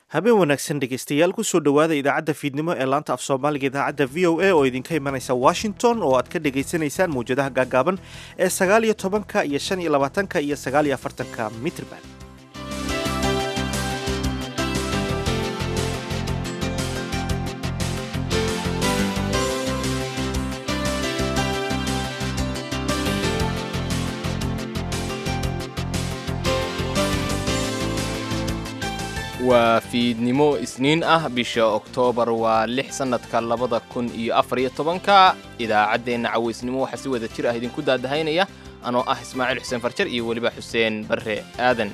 habeen wanaagsan dhegaystayaal kusoo dhowaada idaacadda fiidnimo ee laanta af soomaaliga idaacadda v o a oo idinka imanaysa washington oo aad ka dhagaysanaysaan mawjadaha gaagaaban ee sagaal iyo tobanka iyo shan iyo labaatanka iyo sagaal iyo afartanka mitrban waa fiidnimo isniin ah bisha oktoobar waa lix sannadka labada kun iyo afar iyo tobanka idaacaddeenna cawaysnimo waxaa si wada jir ah idinku daadahaynaya anoo ah ismaaciil xuseen farjar iyo weliba xuseen barre aadan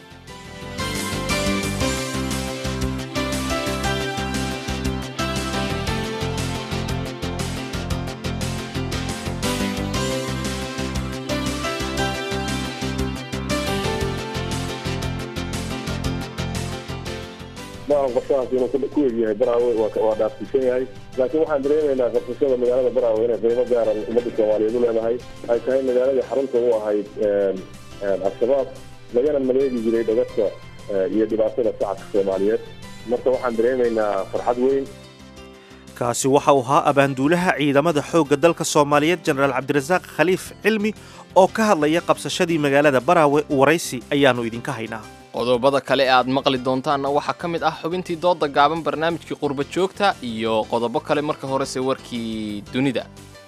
maahan qorshahaas inuu ku egyahay baraawe waa dhaafsiisan yahay laakiin waxaan dareemaynaa qabsashada magaalada baraawe inay qiimo gaaran ummadda soomaaliyeed u leedahay ay tahay magaaladii xarunta u ahayd al-shabaab lagana maleegi jiray dhagadka iyo dhibaatada shacabka soomaaliyeed marka waxaan dareemaynaa farxad weyn kaasi waxa uu ahaa abaanduulaha ciidamada xoogga dalka soomaaliyeed jenaraal cabdirasaaq khaliif cilmi oo ka hadlaya qabsashadii magaalada baraawe waraysi ayaannu idinka haynaa qodobada kale ee aad maqli doontaanna waxaa ka mid ah xubintii dooda gaaban barnaamijkii qurba joogta iyo qodobo kale marka horese warkii dunida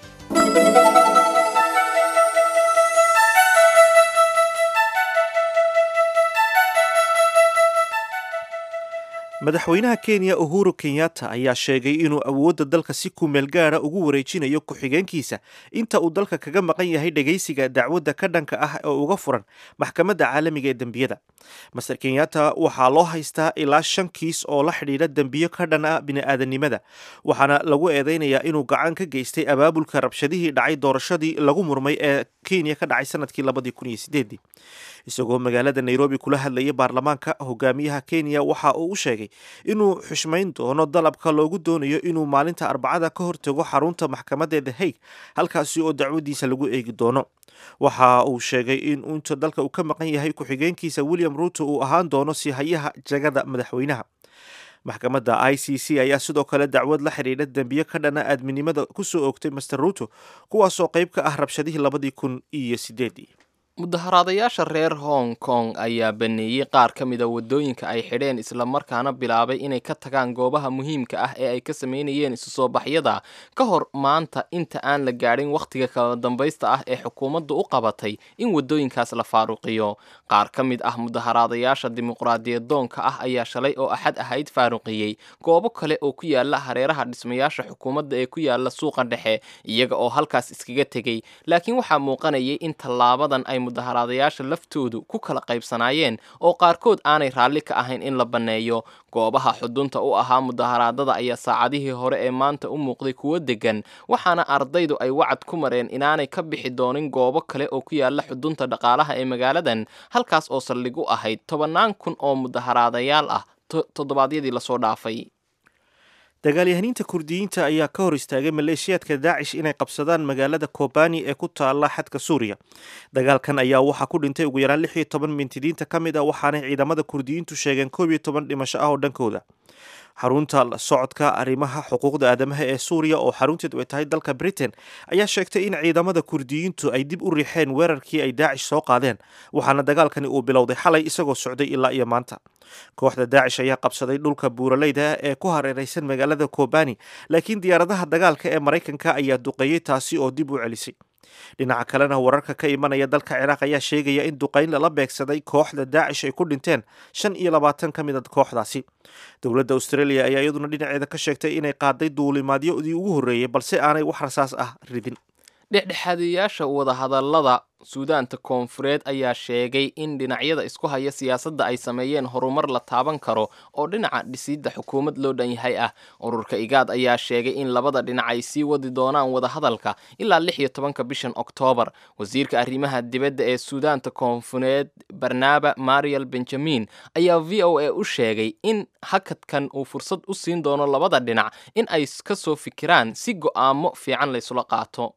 madaxweynaha kenya uhuru kenyatta ayaa sheegay inuu awoodda dalka si kumeel gaara ugu wareejinayo ku-xigeenkiisa inta uu dalka kaga maqan yahay dhegaysiga dacwadda ka dhanka ah oo uga furan maxkamadda caalamiga ee dembiyada master kenyatta waxaa loo haystaa ilaa shan kiis oo la xidhiidha dembiyo ka dhan ah bini'aadanimada waxaana lagu eedeynayaa inuu gacan ka geystay abaabulka rabshadihii dhacay doorashadii lagu murmay ee kenya ka dhacay sanadkii labadii kun iyo sideedii isagoo magaalada nairobi kula hadlayay baarlamaanka hogaamiyaha kenya waxa uu u sheegay inuu xushmayn doono dalabka loogu doonayo inuu maalinta arbacada ka hortago xarunta maxkamadda the hague halkaasi oo dacwadiisa lagu eegi doono waxa uu sheegay in inta dalka uu ka maqan yahay ku-xigeenkiisa william ruuto uu ahaan doono sihayaha jagada madaxweynaha maxkamadda i c c ayaa sidoo kale dacwad la xidhiidha dembiyo ka dhana aadminimada kusoo oogtay master ruuto kuwaasoo qayb ka ah rabshadihii labadii kun iyo sideedii mudaharaadayaasha reer hong kong ayaa baneeyey qaar ka mida waddooyinka ay xidheen islamarkaana bilaabay inay ka tagaan goobaha muhiimka ah ee ay ka sameynayeen isu soo baxyada ka hor maanta inta aan la gaadhin wakhtiga kala dambaysta ah ee xukuumaddu u qabatay in waddooyinkaas la faaruqiyo qaar ka mid ah mudaharaadayaasha dimuqraadiyadoonka ah ayaa shalay oo axad ahayd faaruqiyey goobo kale oo ku yaala hareeraha dhismayaasha xukuumadda ee ku yaala suuqa dhexe iyaga oo halkaas iskaga tegey laakiin waxaa muuqanayay in tallaabadan ay mudaharaadayaasha laftoodu ku kala qaybsanaayeen oo qaarkood aanay raalli ka ahayn in la banneeyo goobaha xudunta u ahaa mudaharaadada ayaa saacadihii hore ee maanta u muuqday kuwo deggan waxaana ardaydu ay wacad ku mareen inaanay ka bixi doonin goobo kale oo ku yaala xudunta dhaqaalaha ee magaaladan halkaas oo saldhig u ahayd tobannaan kun oo mudaharaadayaal ah toddobaadyadii lasoo dhaafay dagaalyahaniinta kurdiyiinta ayaa ka hor istaagay maleeshiyaadka daacish inay qabsadaan magaalada kobani ee ku taala xadka suuriya dagaalkan ayaa waxaa ku dhintay ugu yaraan lix iyo toban mintidiinta ka mid ah waxaanay ciidamada kurdiyiintu sheegeen koob iyo toban dhimasho ah oo dhankooda xarunta socodka arrimaha xuquuqda aadamaha ee suuriya oo xarunteedu ay tahay dalka britain ayaa sheegtay in ciidamada kurdiyiintu ay dib u riixeen weerarkii ay daacish soo qaadeen waxaana dagaalkani uu bilowday xalay isagoo socday ilaa iyo maanta kooxda daacish ayaa qabsaday dhulka buuraleyda ee ku hareeraysan magaalada kobani laakiin diyaaradaha dagaalka ee maraykanka ayaa duqeeyey taasi oo dib u celisay dhinaca kalena wararka ka imanaya dalka ciraaq ayaa sheegaya in duqayn lala beegsaday kooxda daacish ay ku dhinteen shan iyo labaatan ka mid a kooxdaasi dowladda australia ayaa iyaduna dhinaceeda ka sheegtay inay qaaday duulimaadyadii ugu horreeyey balse aanay wax rasaas ah ridin dhexdhexaadiyaasha wadahadallada suudaanta koonfureed ayaa sheegay in dhinacyada isku haya siyaasadda ay sameeyeen horumar la taaban karo oo dhinaca dhisidda xukuumad loo dhan yahay ah ururka igaad ayaa sheegay in labada dhinac ay sii wadi doonaan wadahadalka ilaa lix iyo tobanka bishan oktoobar wasiirka arrimaha dibadda ee suudaanta koonfureed barnaba mariel benjamin ayaa v o a u sheegay in hakadkan uu fursad u siin doono labada dhinac in ay ka soo fikiraan si go'aamo fiican laysula qaato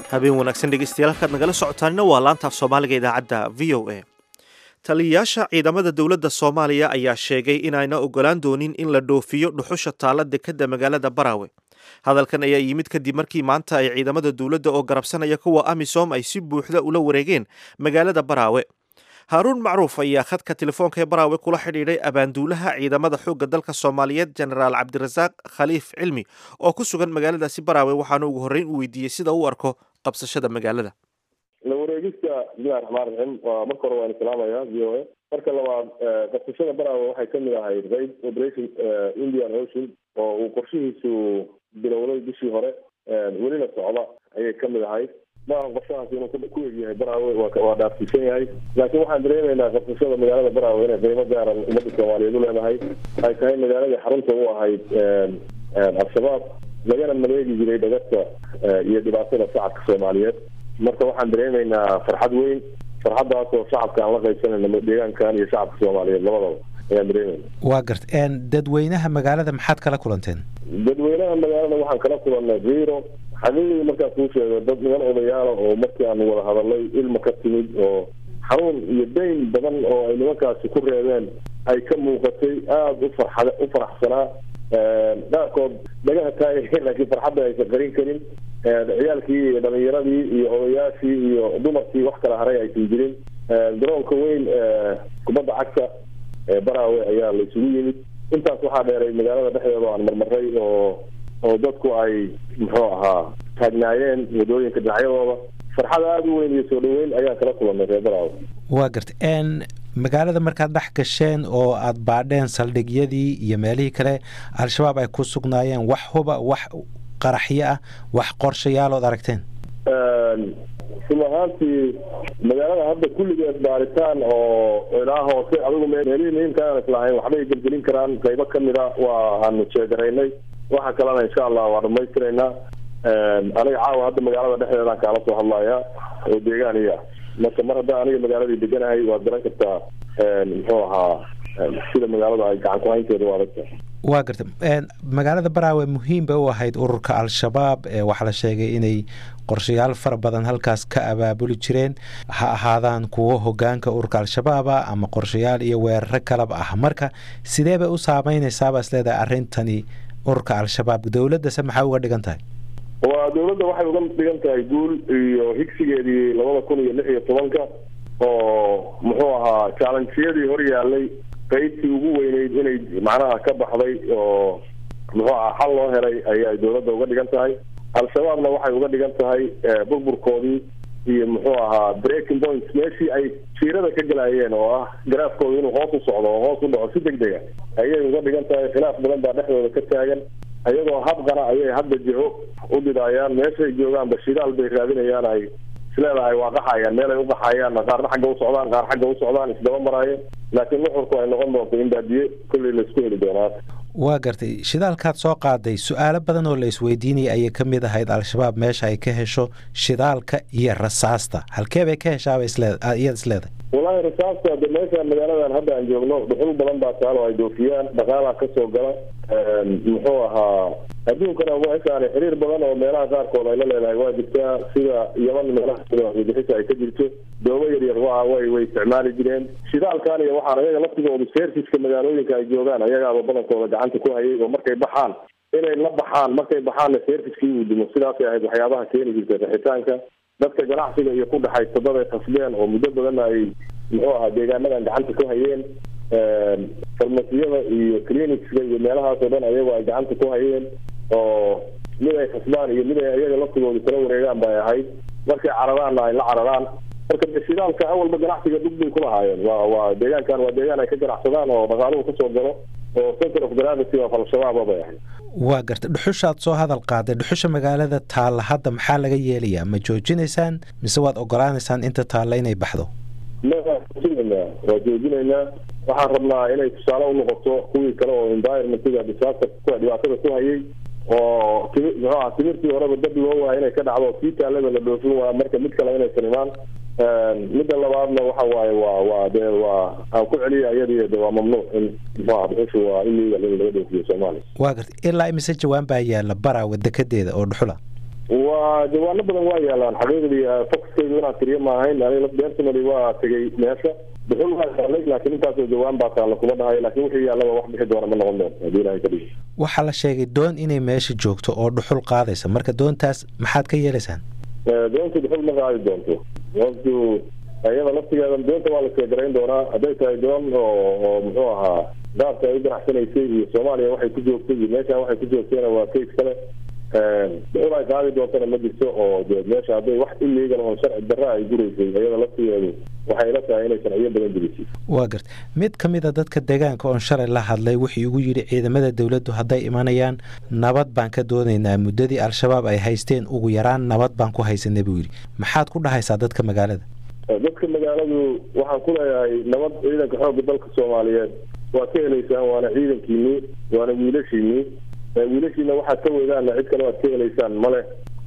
habeen wanaagsan dhegeystayaal halkaad nagala socotaanina waa laantaaf soomaaliga idaacadda v o a taliyayaasha ciidamada dowladda soomaaliya ayaa sheegay inayna ogolaan doonin in la dhoofiyo dhuxusha taalla dekadda magaalada baraawe hadalkan ayaa yimid kadib markii maanta ay ciidamada dowladda oo garabsanaya kuwa amisom ay si buuxda ula wareegeen magaalada baraawe haaruun macruuf ayaa khadka telefoonka ee baraawe kula xidhiidhay abaanduulaha ciidamada xoogga dalka soomaaliyeed jenaraal cabdirasaaq khaliif cilmi oo ku sugan magaaladaasi baraawe waxaana ugu horreyn u weydiiyey sida u arko qabsashada magaalada la wareegista bismillahi raxmaan raxiim waa marka hore waan islaamaya v o a marka labaad qabsashada baraawe waxay kamid ahayd raid operation indian ocean oo uu qorshihiisu bilowday bishii hore welina socda ayay kamid ahayd maaha qorshahaas inuu ku egyahay baraawe waa dhaafsiisan yahay laakiin waxaan dareemaynaa qabsashada magaalada baraawe inay qiimo gaaran ummadda soomaaliyeed u leedahay ay tahay magaaladii xarunta u ahayd al-shabaab lagana maleegi jiray dhagarta iyo dhibaatada shacabka soomaaliyeed marka waxaan dareemaynaa farxad weyn farxaddaas oo shacabka aan la qaybsanayno deegaankan iyo shacabka soomaaliyeed labadaba ayaan dareemayna waa garta dadweynaha magaalada maxaad kala kulanteen dadweynaha magaalada waxaan kala kulannay zero xaqiiqdii markaan kuu sheego dad niman odayaala oo markii aanu wada hadalay ilma ka timid oo xanuun iyo dayn badan oo ay nimankaasi ku reebeen ay ka muuqatay aada u farxad u faraxsanaa qaarkood dhagaha taagay laakiin farxadda aysan qarin karin ciyaalkii iyo dhalinyaradii iyo odayaashii iyo dumarkii wax kala haray aysan jirin garoonka weyn kubadda cagta baraawe ayaa la isugu yimid intaas waxaa dheeray magaalada dhexdeeda aan marmaray oo oo dadku ay muxuu ahaa taagnaayeen wadooyinka dhinacyadooda farxad aada u weyn iyo soo dhaweyn ayaan kala kulannay reer baraawe waa garta magaalada markaad dhex gasheen oo aada baadheen saldhigyadii iyo meelihii kale al-shabaab ay ku sugnaayeen wax huba wax qaraxyo ah wax qorshayaalood aragteen run ahaantii magaalada hadda kulligeed baaritaan oo ilaa hoose adigu meelihii muhiimka aan islahayn waxbay gelgelin karaan qaybo kamida waa aanu jeegaraynay waxa kalena insha allah waa dhamaystiraynaa aniga caawa hadda magaalada dhexdeedaan kaala soo hadlaya oo deegaan iya marka mar haddaan aniga magaaladii deganahay waad garan kartaa muxuu ahaa sida magaalada ay gacan ku haynteeda u adagta waa garta magaalada baraawe muhiim bay u ahayd ururka al-shabaab waxaa la sheegay inay qorshayaal fara badan halkaas ka abaabuli jireen ha ahaadaan kuwo hogaanka ururka al-shabaaba ama qorshayaal iyo weeraro kalaba ah marka sidee bay u saameyneysaabaa is leedahay arrintani ururka al-shabaab dowladdase maxay uga dhigan tahay waa dowladda waxay uga dhigan tahay guul iyo higsigeedii labada kun iyo lix iyo tobanka oo muxuu ahaa challengeyadii hor yaalay qaybtii ugu weyneyd inay macnaha ka baxday oo muxuu aha xal loo helay ayay dowladda uga dhigan tahay al-shabaabna waxay uga dhigan tahay burburkoodii iyo muxuu ahaa breaking points meeshii ay jiirada ka galayeen oo ah garaafkooda inuu hoos u socdo oo hoos u dhaco si deg dega ayay uga dhigan tahay khilaaf badan baa dhexdooda ka taagan iyadoo habqana ayay hadda jiho u dhidaayaan meeshay joogaan bashidaal bay raadinayaan ay isleedahay waa qaxayaan meel ay u qaxayaan qaarna xagga u socdaan qaar xagga u socdaan isdaba maraayeen laakiin nuxurku ay noqon doonto in baadiye kolley laisku heli doonaa waa gartay shidaalkaad soo qaaday su-aalo badan oo la isweydiinaya ayay ka mid ahayd al-shabaab meesha ay ka hesho shidaalka iyo rasaasta halkee bay ka heshaaba iyada isleedahay wallaahi rasaasta de meeshaan magaaladan hadda aan joogno dhuxul badan baa taal oo ay doofiyaan dhaqaalaa kasoo gala muxuu ahaa adduunkana meeshaan xiriir badan oo meelaha qaarkood ay la leedahay waa jirtaa sida yaman meelaha bixisa ay ka jirto doobo yaryar waa way way isticmaali jireen shidaalkan iyo waxaan ayaga laftigoodu serviska magaalooyinka ay joogaan ayagaaba badankooda gacanta ku hayay oo markay baxaan inay la baxaan markay baxaanna serviskii uu dimo sidaasay ahayd waxyaabaha keeni jirta raxitaanka dadka ganacsiga iyo ku dhexaysa dad ay khasbeen oo muddo badanna ay muxuu ahaa deegaanadan gacanta ku hayeen farmasiyada iyo clinicska iyo meelahaas oo dhan ayago ay gacanta ku hayeen oo mid ay khasbaan iyo mid ay ayaga laftigooda kala wareegaan bay ahayd markay cararaanna ay la cararaan marka shidaalka awalba ganacsiga dhug bay kulahaayeen waa waa deegaankan waa deegaan ay ka ganacsadaan oo dhaqaaluhu kasoo galo oo center of gravity of al-shabaaba bay ahayd waa garta dhuxushaad soo hadal qaaday dhuxusha magaalada taalla hadda maxaa laga yeelayaa ma joojinaysaan mise waad ogolaanaysaan inta taalla inay baxdo ma waa joojinaynaa waa joojinaynaa waxaan rabnaa inay tusaale unoqoto kuwii kale oo environmentiga disaster kuwa dhibaatada ku hayay oo timi muxuu aha timirtii horeba dad loo waaya inay ka dhacdo kii taalada la dhoofin waa marka mid kale inaysan imaan midda labaadna waxa waaye waa waa dee waa aan ku celiya iyadii de waa mamnuuc in muxuaha dhuxushu waa illegal in laga dhoofiyo soomaaliya waa garta ilaa imise jawaan baa yaalla baraawe dekedeeda oo dhuxula waa waa jawaano badan waa yaalaan xaqiiqdii foxkaydu inaan tiriyo ma ahayn aniga personally waa tegay meesha dhuxul waa yaalay laakiin intaasoo jawaan baa taalla kuma dhahayo laakiin wixii yaallaba wax bixi doona ma noqon doonto haddii ilahay ka dhigo waxaa la sheegay doon inay meesha joogto oo dhuxul qaadaysa marka doontaas maxaad ka yeelaysaan doontu dhuxul ma qaadi doonto doontu iyada laftigeeda doonta waa la seegarayn doonaa hadday tahay doon oo oo muxuu ahaa gaabka ay u ganacsanaysay iyo soomaaliya waxay ku joogtay iyo meeshaan waxay ku joogtayna waa kays kale dhuxul ay qaadi doontana ma jirto oo de meesha hadday wax illegal oo sharci darra ay guraysay iyada laftigeedu waxay la tahay inay sharciyo badan jirisay waa garta mid ka mid a dadka deegaanka oon shalay la hadlay wuxuu igu yidhi ciidamada dowladdu hadday imanayaan nabad baan ka doonaynaa muddadii al-shabaab ay haysteen ugu yaraan nabad baan ku haysanay buu yidhi maxaad ku dhahaysaa dadka magaalada dadka magaaladu waxaan ku leeyahay nabad ciidanka xoogga dalka soomaaliyeed waad ka helaysaan waana ciidankiinii waana wiilashiinii wiilashiina waxaad ka weydaanna cid kale waad ka helaysaan male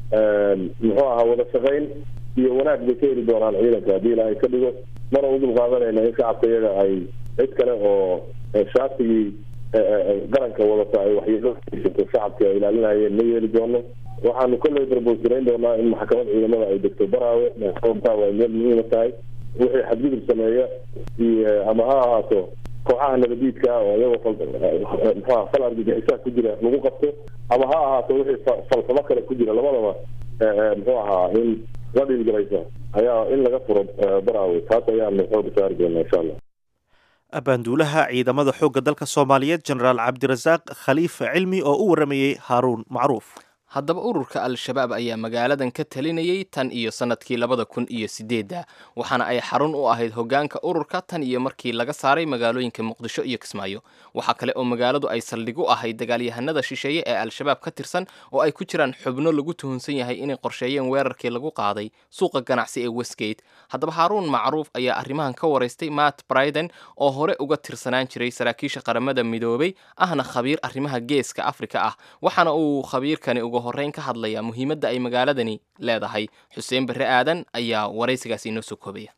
muxuu ahaa wada shaqayn iyo wanaag bay ka heli doonaan ciidanka haddii ilaahay ka dhigo mana u dulqaadanayna in shacabka iyaga ay cid kale oo shaatigii qaranka wadata ay waxyeelo haysato shacabka ay ilaalinayeen ma yeeli doono waxaanu kolley darboosirayn doonaa in maxkamad ciidamada ay degto baraawe baraawe ay meel muhiima tahay wixii xadgudub sameeya iyo ama ha ahaato kooxaha nabadiidka oo iyagoo muxuaha fal argagixisaha ku jira lagu qabto ama ha ahaato wixii falsamo kale ku jira labadaba muxuu ahaa in la dhiilgalaysa ayaa in laga furo baraawe taas ayaanu xooga saari doonaa insha allah abaanduulaha ciidamada xoogga dalka soomaaliyeed jenaraal cabdirasaaq khaliif cilmi oo u waramayey haaruun macruuf haddaba ururka al-shabaab ayaa magaaladan ka talinayay tan iyo sannadkii labada kun iyo sideedda waxaana ay xarun u ahayd hoggaanka ururka tan iyo markii laga saaray magaalooyinka muqdisho iyo kismaayo waxaa kale oo magaaladu ay saldhig u ahayd dagaalyahanada shisheeye ee al-shabaab ka tirsan oo ay ku jiraan xubno lagu tuhunsan yahay inay qorsheeyeen weerarkii lagu qaaday suuqa ganacsi ee westgate haddaba haaruun macruuf ayaa arrimahan ka waraystay matt briden oo hore uga tirsanaan jiray saraakiisha qaramada midoobay ahna khabiir arrimaha geeska afrika ah waxaana uu khabiirkani uga horreyn ka hadlaya muhiimadda ay magaaladani leedahay xuseen barre aadan ayaa waraysigaasi inoo soo koobaya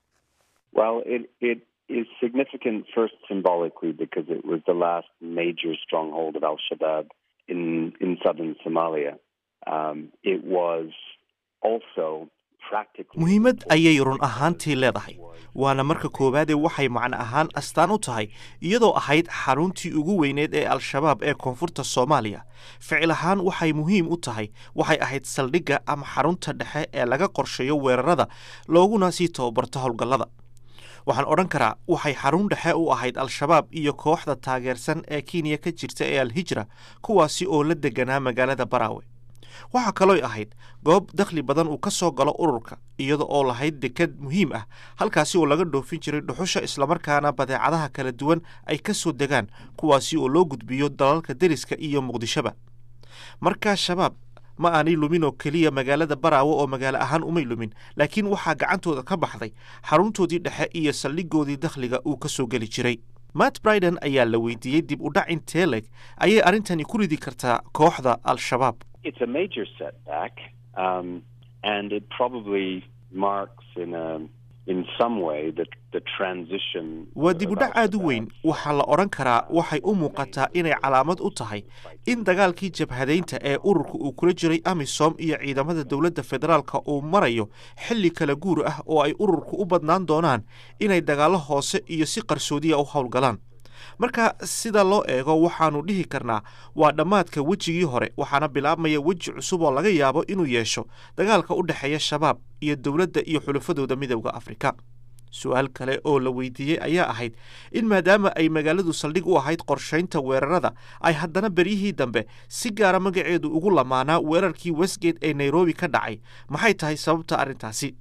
is significant first symbolically because it was the last major stronghold of Al Shabaab in, in southern Somalia. Um, it was also muhiimad ayay run ahaantii leedahay waana marka koowaadee waxay macno ahaan astaan u tahay iyadoo ahayd xaruntii ugu weyneed ee al-shabaab ee koonfurta soomaaliya ficil ahaan waxay muhiim u tahay waxay ahayd saldhigga ama xarunta dhexe ee laga qorsheeyo weerarada looguna sii tababarto howlgallada waxaan odhan karaa waxay xarun dhexe u ahayd al-shabaab iyo kooxda taageersan ee kenya ka jirta ee al-hijra kuwaasi oo la deganaa magaalada baraawe waxaa kalooy ahayd goob dakhli badan uu ka soo galo ururka iyada oo lahayd dekad muhiim ah halkaasi oo laga dhoofin jiray dhuxusha islamarkaana badeecadaha kala duwan ay ka soo degaan kuwaasi oo loo gudbiyo dalalka deriska iyo muqdishoba markaa shabaab ma aanay lumin oo keliya magaalada baraawe oo magaalo ahaan umay lumin laakiin waxaa gacantooda ka baxday xaruntoodii dhexe iyo saldhigoodii dakhliga uu ka soo geli jiray matt briden ayaa la weydiiyey dib u dhac intee leg ayay arrintani ku ridi kartaa kooxda al-shabaab it's a major setback, um, and it probably marks in a in some way the the transition. waa dib u dhac aad u weyn waxaa la odhan karaa waxay u muuqataa inay calaamad u tahay in dagaalkii jabhadaynta ee ururka uu kula jiray amisom iyo ciidamada dowladda federaalka uu marayo xilli kala guur ah oo ay ururku u badnaan doonaan inay dagaallo hoose iyo si qarsoodiya u howlgalaan marka sida loo eego waxaannu dhihi karnaa waa dhammaadka wejigii hore waxaana bilaabmaya weji cusub oo laga yaabo inuu yeesho dagaalka u dhexeeya shabaab iyo dowladda iyo xulafadooda midowda afrika su-aal kale oo la weydiiyey ayaa ahayd in maadaama ay magaaladu saldhig u ahayd qorshaynta weerarada ay haddana beryihii dambe si gaara magaceedu ugu lamaanaa weerarkii westgate ee nairobi ka dhacay maxay tahay sababta arrintaasi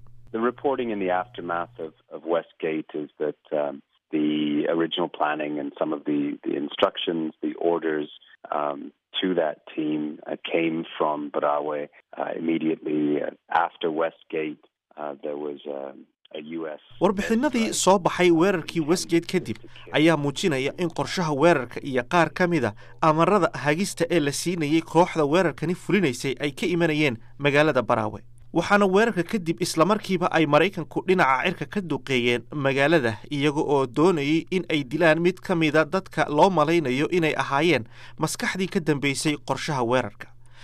the original planning and some of the, the instructions, the orders um, to that team uh, came from Barawe. Uh, immediately after Westgate, uh, there was a, a U.S. warbixinadii soo baxay weerarkii westgate kadib ayaa muujinaya in qorshaha weerarka iyo qaar ka mida amarada hagista ee la siinayay kooxda weerarkani fulinaysay ay ka imanayeen magaalada baraawe waxaana weerarka kadib islamarkiiba ay maraykanku dhinaca cirka ka duqeeyeen magaalada iyaga oo doonayay in ay dilaan mid ka mida dadka loo malaynayo inay ahaayeen maskaxdii ka dambeysay qorshaha weerarka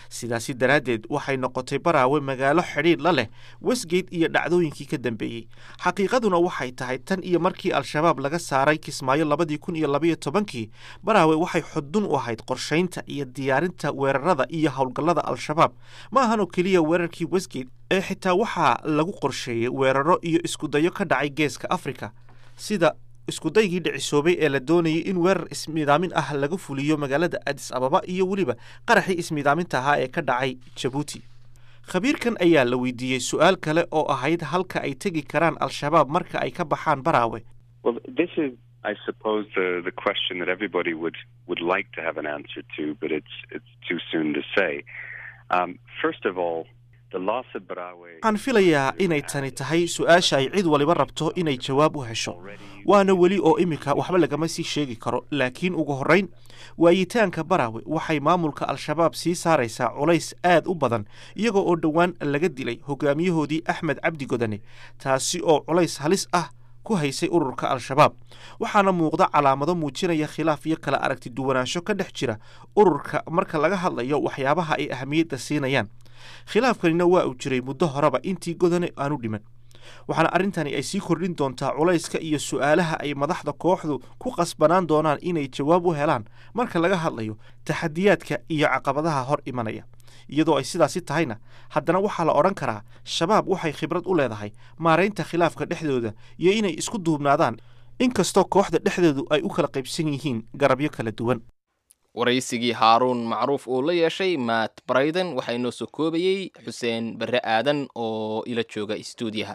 sidaasi daraaddeed waxay noqotay baraawe magaalo xidhiidh la leh westgate iyo dhacdooyinkii ka dambeeyey xaqiiqaduna waxay tahay tan iyo markii al-shabaab laga saaray kismaayo labadii kun iyo labaiyo tobankii baraawe waxay xudun u ahayd qorshaynta iyo diyaarinta weerarada iyo howlgallada al-shabaab ma ahan oo keliya weerarkii westgate ee xitaa waxaa lagu qorsheeyey weeraro iyo iskudayo ka dhacay geeska afrika sida iskudaygii dhicisoobay ee la doonayay in weerar ismiidaamin ah laga fuliyo magaalada adis ababa iyo weliba qaraxii ismiidaaminta ahaa ee ka dhacay jabuuti khabiirkan ayaa la weydiiyey su-aal kale oo ahayd halka ay tegi karaan al-shabaab marka ay ka baxaan baraawe Well, this is, I suppose, the, the question that everybody would, would like to have an answer to, but it's, it's too soon to say. Um, first of all, the loss of Barawe. waxaan filayaa inay tani tahay su-aasha ay cid waliba rabto inay jawaab u hesho waana weli oo iminka waxba lagama sii sheegi karo laakiin ugu horrayn waayitaanka baraawe waxay maamulka al-shabaab sii saaraysaa culays aad u badan iyagoo oo dhowaan laga dilay hogaamiyahoodii axmed cabdi godane taasi oo culays halis ah ku haysay ururka al-shabaab waxaana muuqda calaamado muujinaya khilaaf iyo kala aragti duwanaansho ka dhex jira ururka marka laga hadlayo waxyaabaha ay ahamiyadda siinayaan khilaafkanina waa uu jiray muddo horeba intii godane aanu dhiman waxaana arrintani ay sii kordhin doontaa culayska iyo su-aalaha ay madaxda kooxdu ku qasbanaan doonaan inay jawaab u helaan marka laga hadlayo taxadiyaadka iyo caqabadaha hor imanaya iyadoo ay sidaasi tahayna haddana waxaa la odhan karaa shabaab waxay khibrad u leedahay maaraynta khilaafka dhexdooda iyo inay isku duubnaadaan inkastoo kooxda dhexdoodu ay u kala qaybsan yihiin garabyo kala duwan waraysigii haaruun macruuf uu la yeeshay matt brayden waxaa inoo soo koobayey xuseen barre aadan oo ila jooga istuudiyaha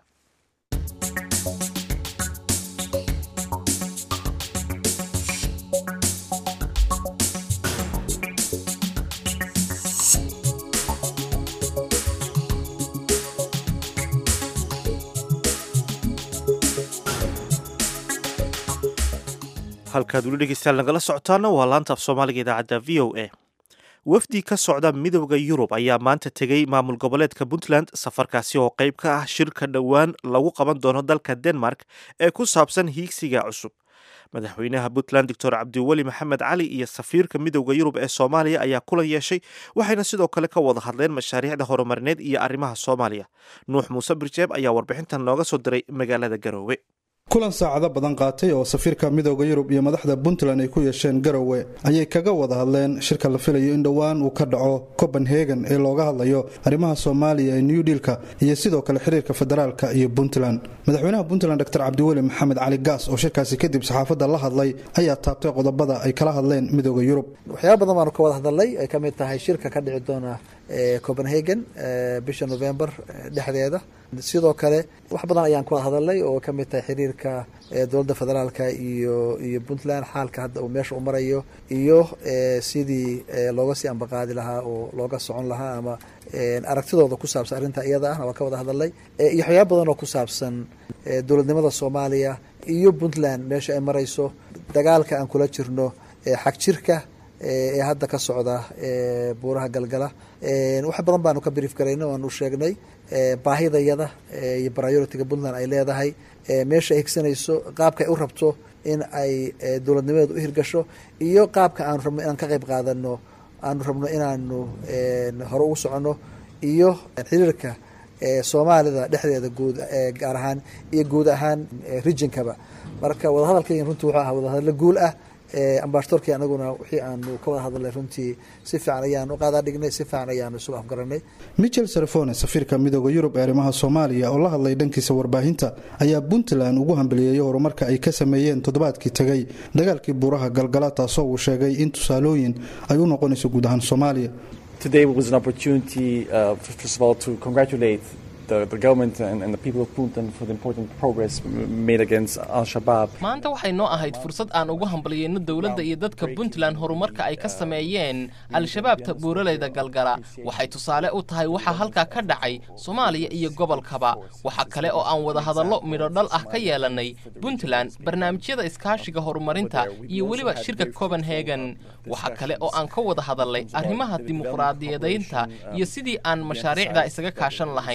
halkaad weli dhegeystayaal nagala socotaana waa laanta af soomaaliga idaacadda v o a wafdi ka socda midooda yurub ayaa maanta tegey maamul goboleedka puntland safarkaasi oo qayb ka ah shirka dhowaan lagu qaban doono dalka denmark ee ku saabsan hiigsiga cusub madaxweynaha puntland doctor cabdiweli maxamed cali iyo safiirka midooda yurub ee soomaaliya ayaa kulan yeeshay waxayna sidoo kale ka wada hadleen mashaariicda horumarineed iyo arrimaha soomaaliya nuux muuse birjeeb ayaa warbixintan nooga soo diray magaalada garoowe kulan saacado badan qaatay oo safiirka midooda yurub iyo madaxda puntland ay ku yeesheen garowe ayay kaga wada hadleen shirka la filayo in dhowaan uu ka dhaco copenhagen ee looga hadlayo arrimaha soomaaliya ee new dealka iyo sidoo kale xiriirka federaalka iyo puntland madaxweynaha puntland dor cabdiweli maxamed cali gaas oo shirkaasi kadib saxaafadda la hadlay ayaa taabtay qodobada ay kala hadleen midooda yurub waxyaaba badan baanu ka wada hadalnay ay ka mid tahay shirka ka dhici doona copenhagen bisha november dhexdeeda sidoo kale wax badan ayaan ku wada hadalnay oo ka mid tahay xiriirka dowladda federaalka iyo iyo puntland xaalka hadda uu meesha u marayo iyo sidii looga sii ambaqaadi lahaa oo looga socon lahaa ama aragtidooda ku saabsan arrinta iyada ahna waa ka wada hadalnay iyo waxyaaba badan oo ku saabsan dowladnimada soomaaliya iyo puntland meesha ay marayso dagaalka aan kula jirno xag jirka ee hadda ka socda buuraha galgala wax badan baanu ka brief garayna waanu sheegnay baahidayada iyo prioritiga puntland ay leedahay meesha ay higsanayso qaabka ay u rabto in ay dowladnimadeedu u hirgasho iyo qaabka aanu rabno inaan ka qayb qaadano aanu rabno inaanu hore ugu soconno iyo xiriirka soomaalida dhexdeeda guud gaar ahaan iyo guud ahaan regionkaba marka wadahadalkaygan runtii wuxuu ahaa wadahadallo guul ah ambasadorkii anaguna wixii aanu ka wada hadalnay runtii si fiican ayaanu qaadaa dhignay si fiican ayaanu isugu afgaranay michel serefone safiirka midooda yurub ee arrimaha soomaaliya oo la hadlay dhankiisa warbaahinta ayaa puntland ugu hambaliyeeyey horumarka ay ka sameeyeen toddobaadkii tegay dagaalkii buuraha galgala taasoo uu sheegay in tusaalooyin ay u noqonayso guud ahaan soomaaliya Today was an opportunity, uh, first of all, to congratulate the, the government and, and the people of Puntland for the important progress made against Al-Shabaab. maanta waxay noo ahayd fursad aan ugu hambaliyeyno dowladda iyo dadka puntland horumarka ay ka sameeyeen al-shabaabta buuraleyda galgala waxay tusaale u tahay waxa halkaa ka dhacay soomaaliya iyo gobolkaba waxa kale oo aan wada hadallo midho dhal ah ka yeelannay puntland barnaamijyada iskaashiga horumarinta iyo weliba shirka copenhagen waxa kale oo aan ka wada hadalnay arrimaha dimuqraadiyadaynta iyo sidii aan mashaariicda isaga kaashan lahayn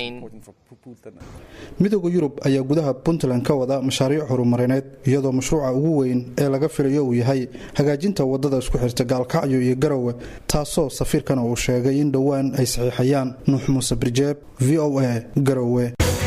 midooda yurub ayaa gudaha puntland ka wada mashaariic horumarineed iyadoo mashruuca ugu weyn ee laga filayo uu yahay hagaajinta wadada isku xirta gaalkacyo iyo garowe taasoo safiirkana uu sheegay in dhowaan ay saxiixayaan nuux muuse birjeeb v o a garowe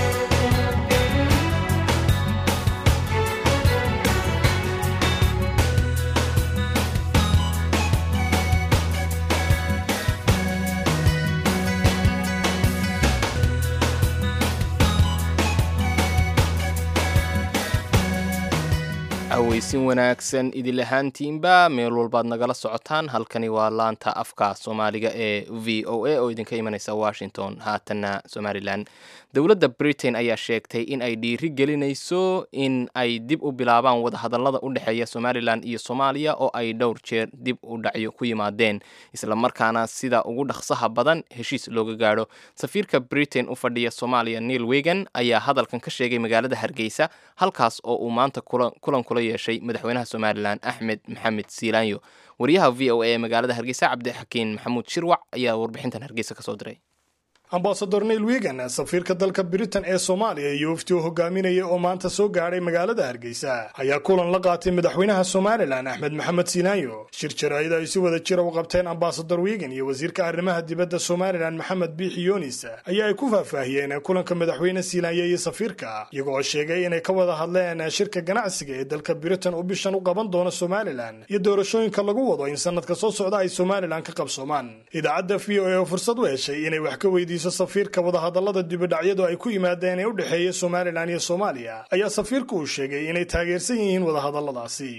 aweysin wanaagsan idil ahaantiinba meel walbaad nagala socotaan halkani waa laanta afka soomaaliga ee v o a oo idinka imanaysa washington haatanna somalilan dowladda britain ayaa sheegtay in ay dhiiri gelinayso in ay dib u bilaabaan wadahadallada u dhexeeya somalilan iyo soomaaliya oo ay dhowr jeer dib u dhacyo ku yimaadeen islamarkaana sida ugu dhaqsaha badan heshiis looga gaadho safiirka britain u fadhiya soomaaliya neil wegan ayaa hadalkan ka sheegay magaalada hargeysa halkaas oo uu maanta kulan kula yeeshay madaxweynaha somalilan axmed maxamed siilaanyo wariyaha v o a ee magaalada hargeysa cabdixakiin maxamuud shirwac ayaa warbixintan hargeysa kasoo diray ambasador neil wigan safiirka dalka britain ee soomaaliya iyo wafti uu hogaaminaya oo maanta soo gaadhay magaalada hargeysa ayaa kulan la qaatay madaxweynaha somalilan axmed maxamed siinaayo shir jaraa'id ay si wada jira u qabteen ambasador wigan iyo wasiirka arrimaha dibadda somalilan maxamed biixi yunis ayaa ay ku faahfaahiyeen kulanka madaxweyne siilaanya iyo safiirka iyagoo sheegay inay ka wada hadleen shirka ganacsiga ee dalka britain uu bishan u qaban doono somalilan iyo doorashooyinka lagu wado in sanadka soo socda ay somalilan ka qabsoomaan idaacadda v o a oo fursad u heshay inay wax ka weydiiso safiirka wadahadallada dibidhacyadu ay ku yimaadeen ee u dhexeeya somalilan iyo soomaaliya ayaa safiirku uu sheegay inay taageersan yihiin wadahadalladaasi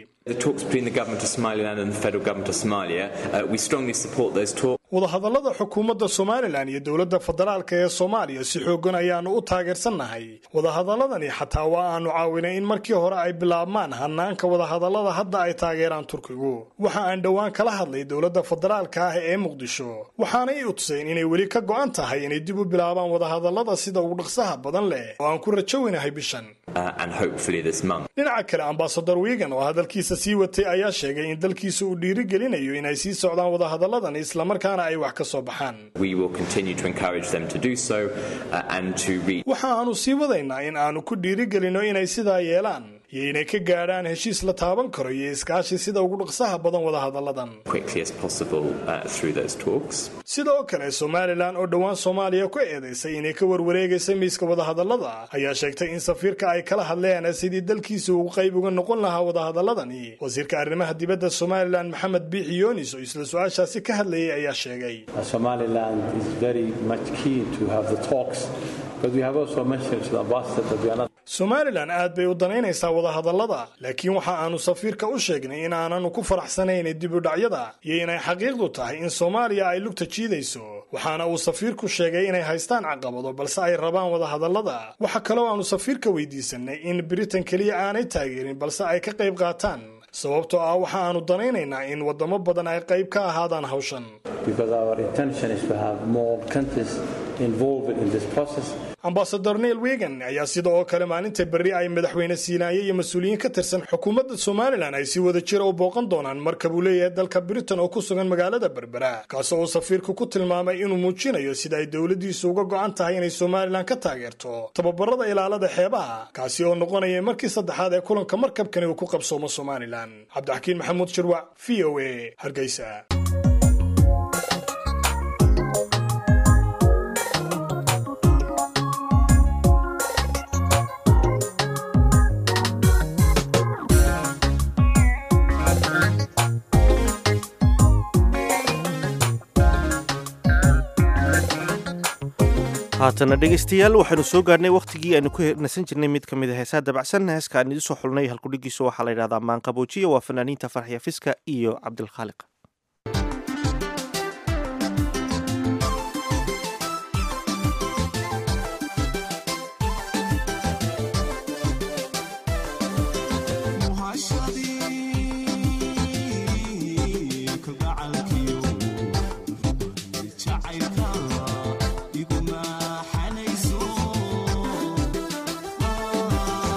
wadahadallada xukuumadda somalilan iyo dowladda federaalka ee soomaaliya si xoogan ayaannu u taageersannahay wadahadaladani xataa waa aanu caawinay in markii hore ay bilaabmaan hanaanka wadahadallada hadda ay taageeraan turkigu waxa aan dhowaan kala hadlay dowladda federaalka ah ee muqdisho waxaana i utusayn inay weli ka go'an tahay inay dib u bilaabaan wadahadallada sida ugu dhaqsaha badan leh oo aan ku rajoweynahay bishan dhinaca kale ambasador wigan oo hadalkiisa sii watay ayaa sheegay in dalkiisa uu dhiiri gelinayo inay sii socdaan wadahadalladan islamarkaana ay wax ka soo baxaan waxa aanu sii wadaynaa in aanu ku dhiirigelinno inay sidaa yeelaan iyo inay ka gaadhaan heshiis la taaban karo iyo iskaashi sida ugu dhaqsaha badan wadahadalladan sidoo kale somalilan oo dhowaan soomaaliya ku eedaysay inay ka warwareegaysa miiska wadahadallada ayaa sheegtay in safiirka ay kala hadleen sidii dalkiisa uu qayb uga noqon lahaa wadahadaladani wasiirka arrimaha dibadda somalilan maxamed biixi yunis oo isla su-aashaasi ka hadlayay ayaa sheegay somalilan aad bay u danaynaysaa wadahadallada laakiin waxa aanu safiirka u sheegnay in aananu ku faraxsanayn dibudhacyada iyo inay xaqiiqdu tahay in soomaaliya ay lugta jiidayso waxaana uu safiirku sheegay inay haystaan caqabado balse ay rabaan wadahadallada waxa kaloo aanu safiirka weydiisanay in britain keliya aanay taageerin balse ay ka qayb qaataan sababtoo ah waxa aanu danaynaynaa in waddamo badan ay qayb ka ahaadaan hawshan ambasador neil wegan ayaa sida oo kale maalinta berri ay madaxweyne siinaaye iyo mas-uuliyiin ka tirsan xukuumadda somalilan ay si wada jira u booqan doonaan markab uu leeyahay dalka britain oo ku sugan magaalada berbera kaasoo uu safiirku ku tilmaamay inuu muujinayo sida ay dowladdiisu uga go'an tahay inay somalilan ka taageerto tababarada ilaalada xeebaha kaasi oo noqonaya markii saddexaad ee kulanka markabkani uu ku qabsoomo somalilan cabdixakiin maxamuud shirwac v o a hargeysa haatana dhegaystayaal waxaynu soo gaarhnay wakhtigii aynu ku nasan jirnay mid ka mid a heesaa dabacsan heeska aan idiin soo xulnay halkudhigiisu waxaa la yidhahdaa maanqaboojiya waa fanaaniinta farxiya fiska iyo cabdilkhaaliq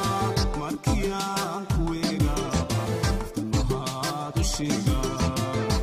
Shiga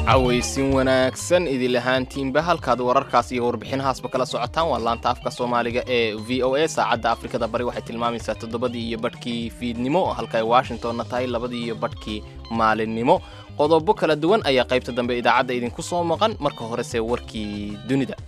cawaysin wanaagsan idil ahaantiinba halkaad wararkaas iyo warbixinahaasba kala socotaan waa laanta afka soomaaliga ee v o a saacadda afrikada bari waxay tilmaamaysaa toddobadii iyo badhkii fiidnimo halka ay washingtonna tahay labadii iyo badhkii maalinimo qodobo kala duwan ayaa qaybta dambe idaacadda idinku soo maqan marka horese warkii dunida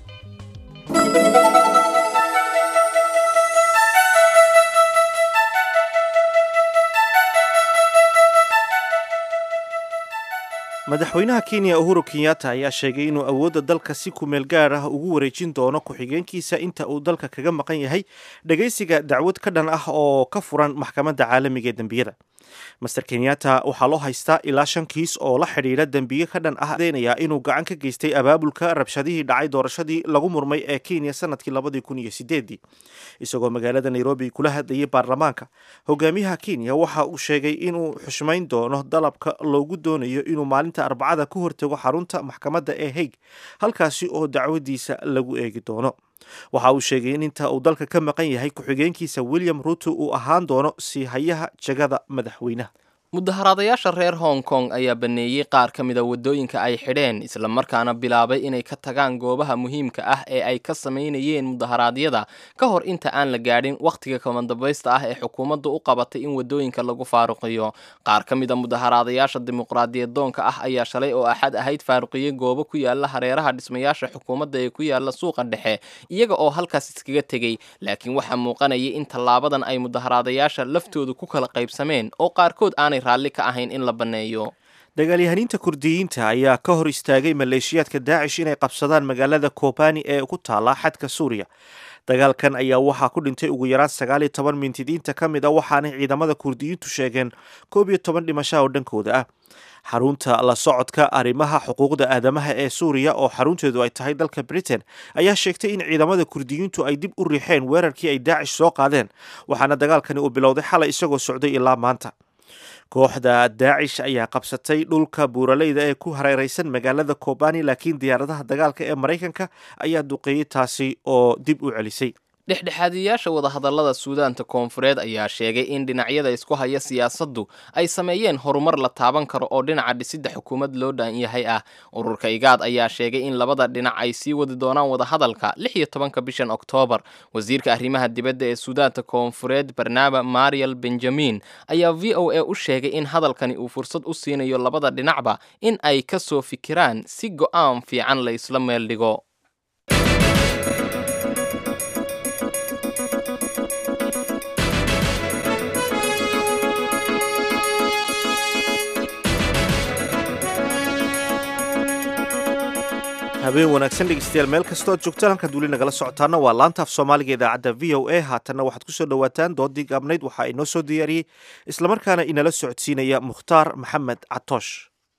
madaxweynaha kenya uhuru kenyatta ayaa sheegay inuu awoodda dalka si kumeel gaar ah ugu wareejin doono ku-xigeenkiisa inta uu dalka kaga maqan yahay dhegaysiga dacwad ka dhan ah oo ka furan maxkamadda caalamiga ee dembiyada master kenyatta waxaa loo haystaa ilaa shan kiis oo la xidhiidha dembiye ka dhan ah deenaya inuu gacan ka geystay abaabulka rabshadihii dhacay doorashadii lagu murmay ee kenya sanadkii labadii kun iyo sideedii isagoo magaalada nairobi kula hadlayay baarlamaanka hogaamiyaha kenya waxa uu sheegay inuu xushmayn doono dalabka loogu doonayo inuu maalinta arbacada ku hortago xarunta maxkamadda ee haig halkaasi oo dacwadiisa lagu eegi doono waxa uu sheegay in inta uu dalka ka maqan yahay ku-xigeenkiisa william ruto uu ahaan doono sii hayaha jagada madaxweynaha mudaharaadayaasha reer hong kong ayaa baneeyey qaar ka mida waddooyinka ay xidheen islamarkaana bilaabay inay ka tagaan goobaha muhiimka ah ee ay ka samaynayeen mudaharaadyada ka hor inta aan la gaadhin wakhtiga kamandambaysta ah ee xukuumaddu u qabatay in waddooyinka lagu faaruqiyo qaar ka mida mudaharaadayaasha dimuqraadiyadoonka ah ayaa shalay oo axad ahayd faaruqiyey goobo ku yaala hareeraha dhismayaasha xukuumadda ee ku yaala suuqa dhexe iyaga oo halkaas iskaga tegey laakiin waxaa muuqanayay in tallaabadan ay mudaharaadayaasha laftoodu ku kala qaybsameen oo qaarkood aanay raalli ka ahayn in la banneeyo dagaalyahaniinta kurdiyiinta ayaa ka hor istaagay maleeshiyaadka daacish inay qabsadaan magaalada kobani ee ku taala xadka suuriya dagaalkan ayaa waxaa ku dhintay ugu yaraan sagaal iyo toban mintidiinta ka mid a waxaanay ciidamada kurdiyiintu sheegeen koob iyo toban dhimasha oo dhankooda ah xarunta la socodka arrimaha xuquuqda aadamaha ee suuriya oo xarunteedu ay tahay dalka britain ayaa sheegtay in ciidamada kurdiyiintu ay dib u riixeen weerarkii ay daacish soo qaadeen waxaana dagaalkani uu bilowday xalay isagoo socday ilaa maanta kooxda daacish ayaa qabsatay dhulka buuraleyda ee ku hareereysan magaalada kobani laakiin diyaaradaha dagaalka ee maraykanka ayaa duqeeyey taasi oo dib u celisay dhexdhexaadiyaasha wadahadallada suudaanta koonfureed ayaa sheegay in dhinacyada isku haya siyaasaddu ay sameeyeen horumar la taaban karo oo dhinaca dhisidda xukuumad loo dhan yahay ah ururka igaad ayaa sheegay in labada dhinac ay sii wadi doonaan wadahadalka lix iyo tobanka bishan oktoobar wasiirka arrimaha dibadda ee suudaanta koonfureed barnaaba mariel benjamin ayaa v o a u sheegay in hadalkani uu fursad u siinayo labada dhinacba in ay ka soo fikiraan si go'aan fiican la isla meel dhigo habeen wanaagsan dhegeystayaal meel kastoo ad joogtaan halkaad weli nagala socotaana waa laanta af soomaaliga idaacadda v o a haatanna waxaad ku soo dhowaataan doodii gaabnayd waxaa inoo soo diyaariyey islamarkaana inala socodsiinaya mukhtaar maxamed catoosh